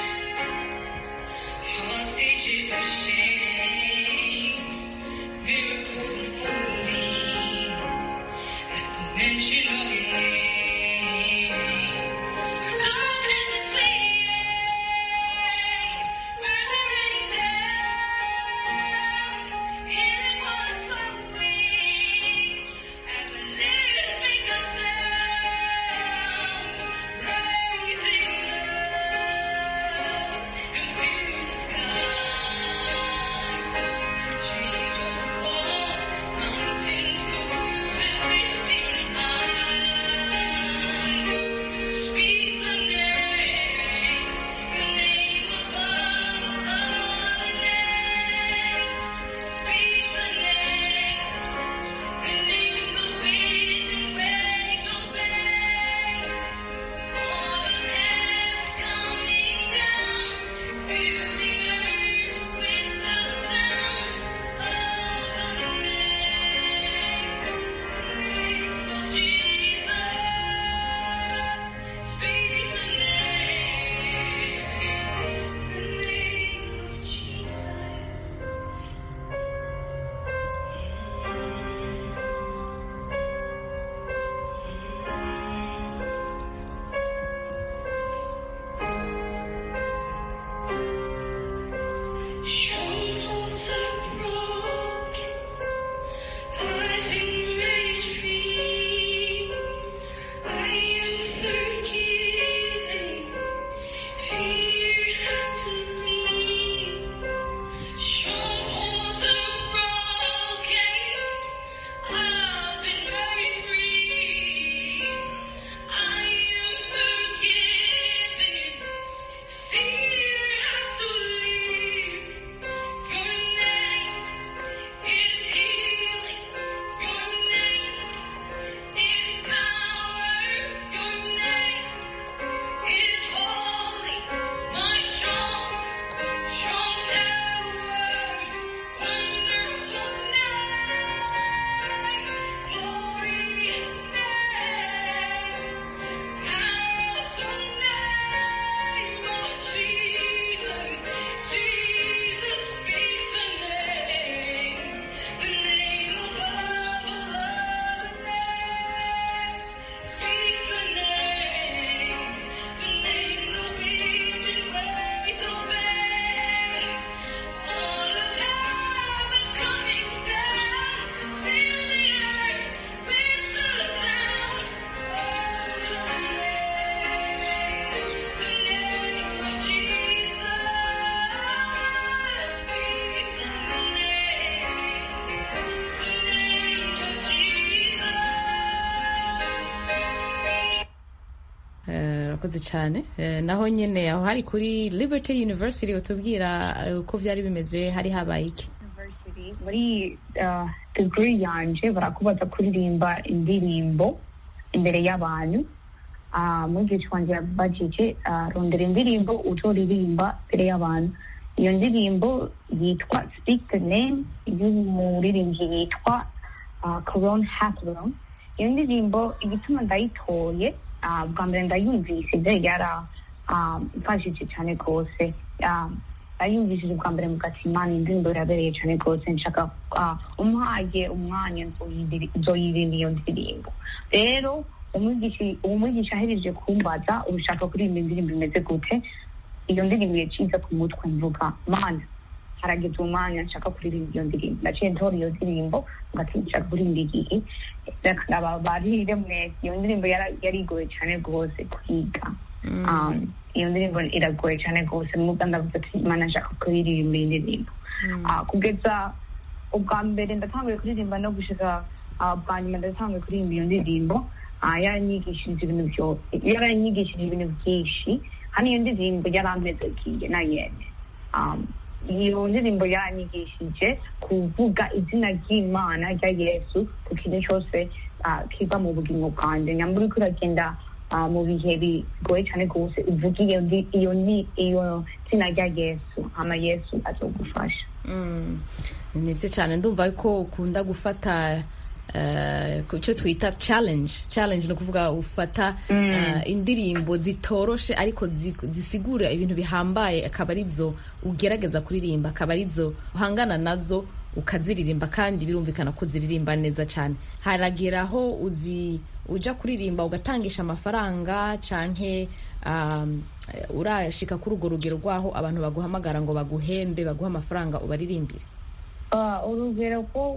hostages of shame, miracles unfolding. At the mention of your name, darkness is fleeing, resurrecting down. Healing was flowing as the lips make the sound, rising up and fill the sky. Chains will fall, mountains move, and lifting high. urakoze cyane Eh, naho nyine aho hari kuri liberty university utubwira eh, uko byari bimeze hari habaye iki University, muri uh, degree yanje barakubaza kuririmba indirimbo imbere y'abantu uh, mwigisha wanje yabajije uh, rondera indirimbo uzoririmba imbere y'abantu iyo ndirimbo yitwa speak the name y'umuririmbyi yitwa uh, Coron Hathaway iyo ndirimbo igituma ndayitoye uh, bwa mbere ndayumvise yara mfashije cyane rwose uh, ayumvishije bwa mbere mu gatima ni indirimbo irabereye cyane rwose nshaka ah, umuhaye umwanya nzoyiriri- nzoyiririmba iyo ndirimbo rero umwigisha- umwigisha ahereje kumbaza urushaka kuririmba indirimbo imeze gute iyo ndirimbo yaciza ku mutwe mvuga mana harageze umwanya nshaka kuririmba iyo ndirimbo naciye ntora iyo ndirimbo ngati nshaka kuririmba igihe reka ndababarire mwese iyo ndirimbo yara- yari igoye cyane rwose kwiga Um, iyo ndirimbo iragoye cyane rwose nubwo ndavuga ati imana nshaka kuririmba iyi ndirimbo Ah, kugeza ubwa mbere ndatanguye kuririmba no gushika ah, bwa nyuma ndatanguye kuririmba iyo ndirimbo ah, yaranyigishije ibintu byose yaranyigishije ibintu byinshi hano iyo ndirimbo yarampezekiye na yene Um, iyo ndirimbo yaranyigishije kuvuga izina ry'imana rya yesu ku kintu cyose ah, kiva mu bugingo bwanjye nyamba uriko uragenda ah, mu bihe bigoye cyane rwose uvuga iyo ndi- iyo ni iyo zina rya yesu hama yesu azogufasha Mm. ni byo cyane ndumva ko ukunda gufata eh, ku cyo twita challenge challenge ni ukuvuga ufata eh, indirimbo zitoroshe ariko zi- zisigura ibintu bihambaye akaba arizo ugerageza kuririmba akaba arizo uhangana nazo ukaziririmba kandi birumvikana ko ziririmba neza cyane haragera aho uzi uja kuririmba ugatangisha amafaranga canke um, urashika kuri urwo rugero rwaho abantu baguhamagara ngo baguhembe baguhe amafaranga ubaririmbire Ah, urugero rwo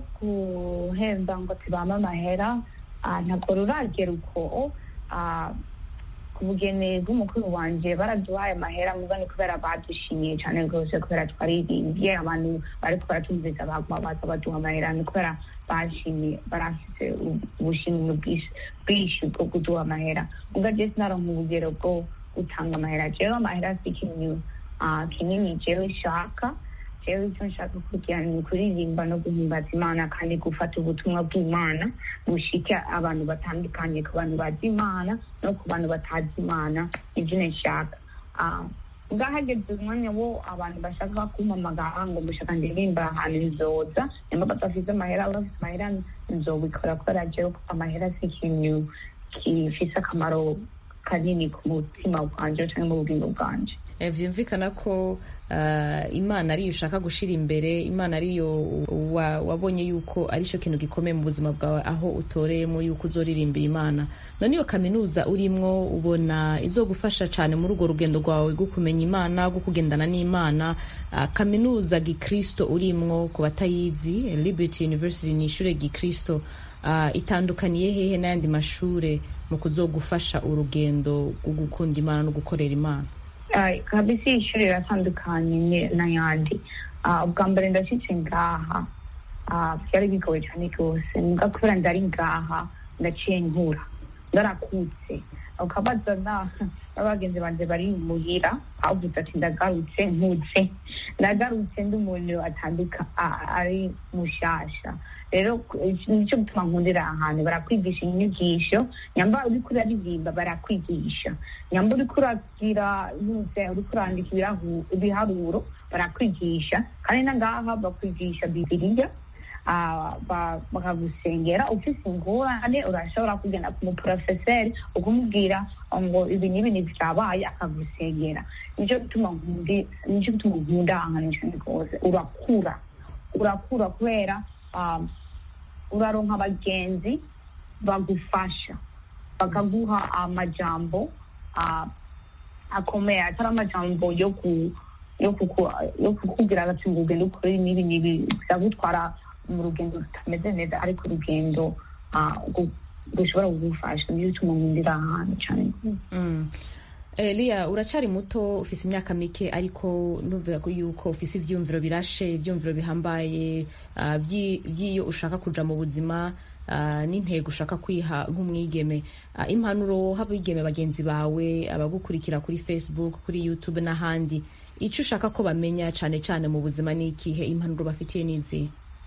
guhemba ngo tibame amahera ah, ntabwo ruragera uko ah, ku bugeni bw'umukuru wanje baraduhaye amahera muga ni kubera badushimiye cyane rwose kubera twaririmbye abantu bari twaratumvise baguma baza baduha amahera ni kubera bashimiye barafise u- ubushimwe bwinshi bwinshi bwo kuduha amahera muga je sinaronka urugero bwo gutanga amahera jewe amahera si ikintu ah, kinini jewe nshaka jewe icyo nshaka kugira ni ukuririmba no guhimbaza imana kandi gufata ubutumwa bw'imana bushike abantu batandukanye ku bantu bazi imana no ku bantu batazi imana nibyo nshaka Ah, ngahageze umwanya wo abantu bashaka kumpamagara ngo mushaka ndirimba ahantu nzoza nimba badafite amahera bafite amahera nzobikora kubera jewe ko amahera si ikintu gifise akamaro kanini ku mutima bwanje cyangwa mu bugingo bwanje Eh, vyumvikana ko uh, imana ariyo ushaka gushira imbere imana ariyo wa, wabonye yuko ari cyo kintu gikomeye mu buzima bwawe aho utoreyemo yuko uzoririmbira imana none iyo kaminuza urimwo ubona izogufasha cyane muri urwo rugendo rwawe rwo kumenya imana rwo kugendana n'imana uh, kaminuza gikristo urimwo ku batayizi eh, liberty university ni ishure gikristo uh, itandukaniye hehe n'ayandi mashure mu kuzogufasha urugendo rwo gukunda imana no gukorera imana Ah, kabisa iyi shuri riratandukanye ni- n'ayandi Ah, ubwa mbere ndashyitse ngaha ah, byari bigoye cyane rwose mbwa kubera ndari ngaha ndaciye nkura ndarakutse ukabaza na n'abagenzi banjye bari muhira bavuze ati ndagarutse nkutse ndagarutse ndi umuntu atanduka a- ari mushasha rero ku- iki nicyo gutuma nkundira aha hantu barakwigisha inyigisho nyamba uriko uraririmba barakwigisha nyamba uriko uragira yuze uriko urandika ibirahu- ibiharuro barakwigisha kandi na ngaha bakwigisha bibiliya ah, ba- bakagusengera ufise ingorane urashobora kugenda ku muporofeseri ukumubwira ngo ibi n'ibi ntibyabaye akagusengera nicyo gituma nkundi- nicyo gituma nkunda ahantu cyane rwose urakura urakura kubera ah, uraronka abagenzi bagufasha bakaguha amajambo ah, akomeye atari amajambo yo ku yo kuku- yo kukubwira ati ngo ugende ukore n'ibi n'ibi bizagutwara mu rugendo rutameze neza ariko urugendo ah, gu- rushobora kugufasha niyo utuma nkundira ahantu cyane Mm. Elia uracari muto ufise imyaka mike ariko nuvuga ko yuko ufise ivyumviro birashe ivyumviro bihambaye ah, vyi- vy'iyo ushaka kuja mu buzima ah, n'intego ushaka kwiha nk'umwigeme Ah, impanuro h'abigeme bagenzi bawe abagukurikira kuri facebook kuri youtube n'ahandi icyo ushaka ko bamenya cyane cyane mu buzima ni ikihe impanuro bafitiye n'izihe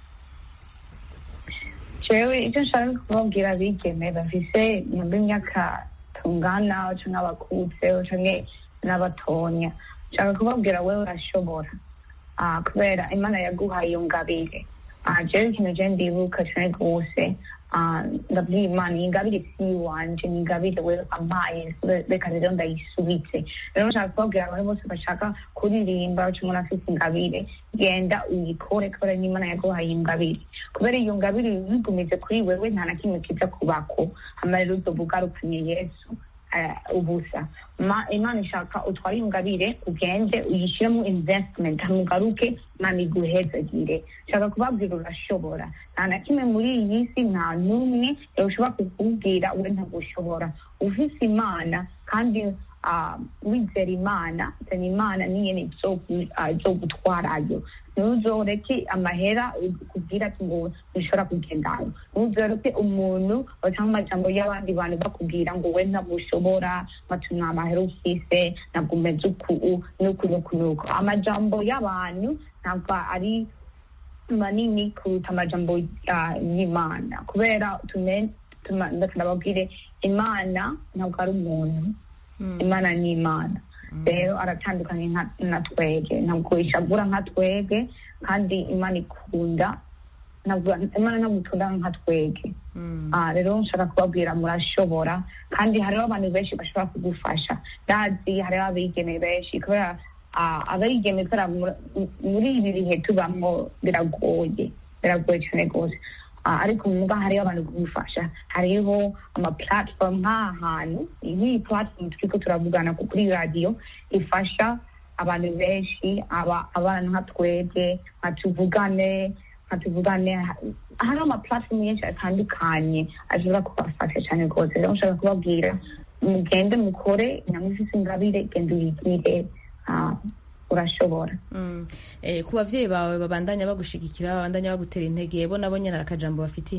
jewe icyo nshaka kubabwira abigeme bafise nyuma imyaka tungana canke abakuze canke n'abatonya nshaka kubabwira wewe urashobora Ah, kubera imana yaguhaye iyo ngabire Ah, jewe ikintu je ndibuka cane rwose ah, ndabwira imana iyi ngabire si iwanje ni ingabire wewe ampaye reka rero ndayisubize rero nshaka kubabwira abantu bose bashaka kuririmba canke umuntu afise ingabire genda uyikore kubera n'imana yaguhaye ingabire kubera iyo ngabire yigumize kuri wewe nta na kimwe kiza kubako hama rero uzoba ugarukanye yesu eh, ubusa Ma- imana ishaka utware iyo ngabire ugende uyishyiremo investment hama ugaruke imana iguhezagire nshaka kubabwira urashobora nta na kimwe muri iyi si nta n'umwe ushobora kukubwira we ntabwo ushobora ufise imana kandi ah, wizera imana zana imana niyene izogutwarayo ntuzoreke amahera kubwira ati ngo ntushobora kugendayo ntuzoreke umuntu cyangwa amajambo y'abandi bantu bakubwira ngo we ntabwo ushobora matu nta mahera ufise ntabwo umeze uku nuku nuku nuku amajambo y'abantu ntabwo ari manini kuruta amajambo ah, y'imana kubera tume- tuma- ndababwire imana ntabwo ari umuntu imana ni imana rero aratandukanye nka- na twege ntabwo ishagura nka twege kandi imana ikunda ntabwo imana ntabwo ikunda nka twege Ah, rero nshaka kubabwira murashobora kandi hariho abantu benshi bashobora kugufasha ndazi hariho abigeme benshi kubera ah, abigeme kubera muri- muri ibi bihe tubamwo biragoye biragoye cyane rwose Ah, ariko muga hariho abantu kugufasha hariho ama platform nk'aha hantu nk'iyi platform turiko turavugana ku- kuri radiyo ifasha abantu benshi aba abana nka twebwe nka tuvugane nka tuvugane hariho ama platform menshi atandukanye ashobora kubafasha cyane rwose rero nshaka kubabwira mugende mukore nyamufise ingabire genda uyigire ah, urashobora Mm. Eh, ku bavyeyi bawe babandanya bagushigikira babandanya bagutera intege bo nabo nyene hari akajambo bafitiye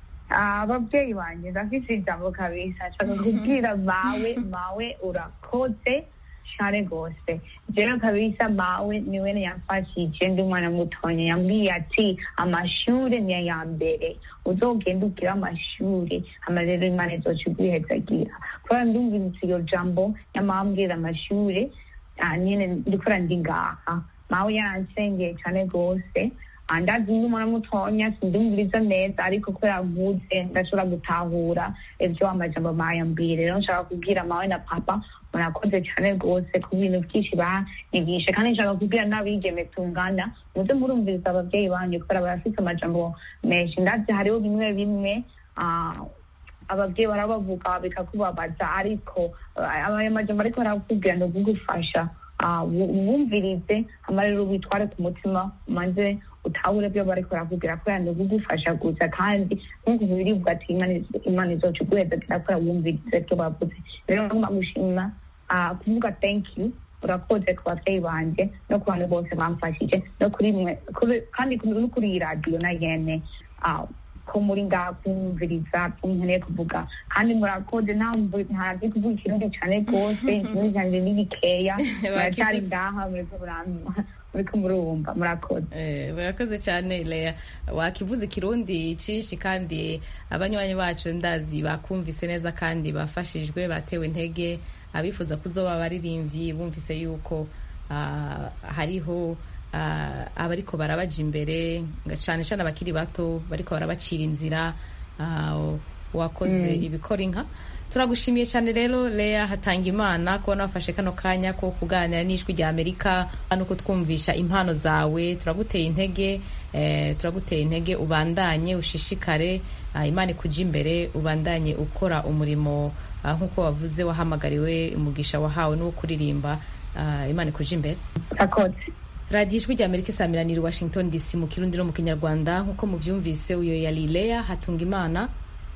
Ah, ababyeyi banjye ndafise ijambo kabisa nshaka kubwira mawe mawe urakoze cyane rwose jewe kabisa mawe niwe yamfashije ndi umwana mutonya yambwiye ati amashure ni aya mbere uzogenda ugire amashure hama rero imana izoca iguhezagira kubera ndumvise iyo jambo yamambwira amashure ah, nyene ndikora ndi ngaha mawe yaransengeye cyane rwose Ah, ndazi ndi umwana mutonya sindumviriza neza ariko kubera nkuze ndashobora gutahura ivyo amajambo mayambwire rero nshaka kubwira mawe na papa murakoze cyane rwose ku bintu byinshi banyigishe kandi nshaka kubwira n'abigeme tungana muze murumviriza ababyeyi banyu kubera barafise amajambo menshi ndazi hariho bimwe bimwe ah, ababyeyi barabavuga bikakubabaza ariko ah, ayo majambo ariko barakubwira ni ukugufasha Ah, wu- wumvirize hama rero witware ku mutima umanze utahure byo bariko barakubwira kubera ni ukugufasha gusa kandi nk'uko birivuga ati Imana izo- imana izoca iguhezagira kubera wumvirize byo bavuze rero ngomba gushima ah, kuvuga thank you urakoze ku babyeyi banje no ku bantu bose bamfashije no kuri mwe kuri- kandi kuri- no kuri iyi radiyo na yene Ah, ko muri ngaha kumviriza nkeneye kuvuga kandi murakoze ntazi kuvuga ikirundi cyane rwose ikirundi cyanjye ni gikeya muracyari Wakivutse. ngaha muriko murampa muriko murumva murakoze Eh, murakoze cyane Lea wakivuze ikirundi cishi kandi abanywanyi bacu ndazi bakumvise neza kandi bafashijwe batewe intege abifuza kuzoba abaririmbyi bumvise yuko ah, hariho ah, abariko barabaja imbere cyane cyane abakiri bato bariko barabacira inzira ah, wakoze Mm. ibikora inka turagushimiye cyane rero Lea hatanga imana kubona wafashe kano kanya ko kuganira n'ijwi rya amerika no kutwumvisha impano zawe turaguteye intege eh, turaguteye intege ubandanye ushishikare ah, imana ikuja imbere ubandanye ukora umurimo ah, nk'uko wavuze wahamagariwe umugisha wahawe n'uwo kuririmba ah, imana ikuja imbere murakoze radiyo ijwi rya amerika isaamiranira i washington dc mu kirundi no mu kinyarwanda nk'uko muvyumvise uyo yari Lea hatunga imana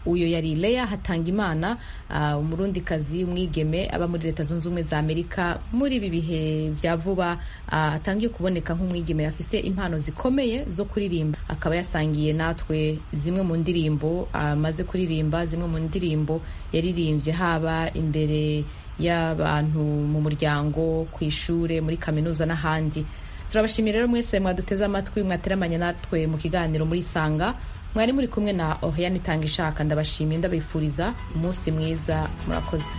uyo yari leya hatangimana uh, umurundikazi umwigeme aba muri leta zunze ubumwe za amerika muri ibi bihe vya vuba uh, atangiye kuboneka nk'umwigeme afise impano zikomeye zo kuririmba akaba yasangiye natwe zimwe mu ndirimbo amaze uh, kuririmba zimwe mu ndirimbo yaririmbye haba imbere y'abantu mu muryango ku ishure muri kaminuza n'ahandi turabashimira rero mwese mwaduteze amatwi mwateramanye natwe mu kiganiro muri sanga mwari muri kumwe na ohiyani itanga ishaka ndabashimiye ndabifuriza umunsi mwiza murakoze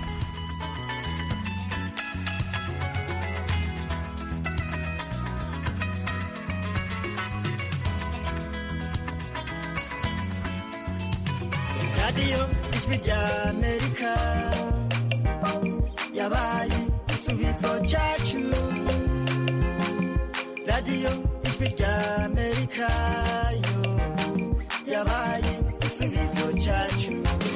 radiyo ijwi rya amerika yabaye igisubizo cyacu radiyo ijwi rya amerika yo yabaye igisubizo cyacu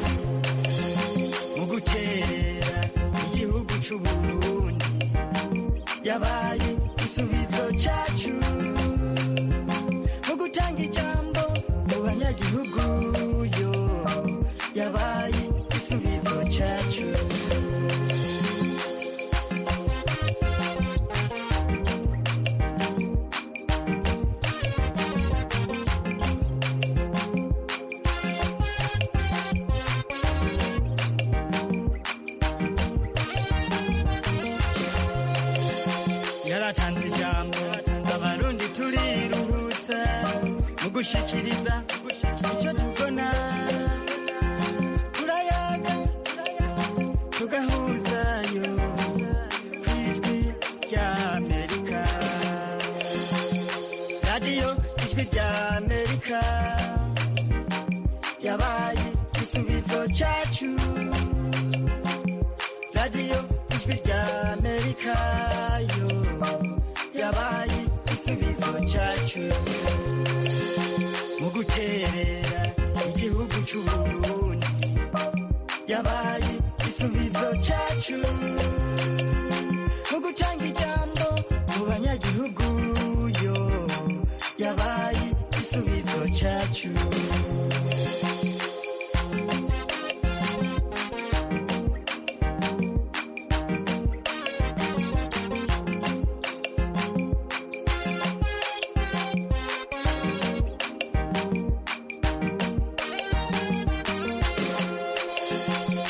mu gukerera igihugu cy'u burundi yabaye igisubizo cyacu mu gutanga ijambo mu banyagihugu yo yabaye igisubizo cyacu yaratanze ijambo abarundi turiruhutsa mu gushikiriza icyo tubona turayaga tugahuzayo ku ijwi rya amerika radiyo ijwi rya amerika yabaye igisubizo cyacu radiyo ijwi rya amerika yo yabaye igisubizo cyacu mu guterera igihugu cy'u burundi yabaye igisubizo cyacu mu gutanga ijambo mu banyagihugu yo yabaye igisubizo cyacu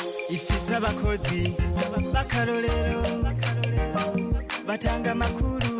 ifise abakozi b'akarorero batanga amakuru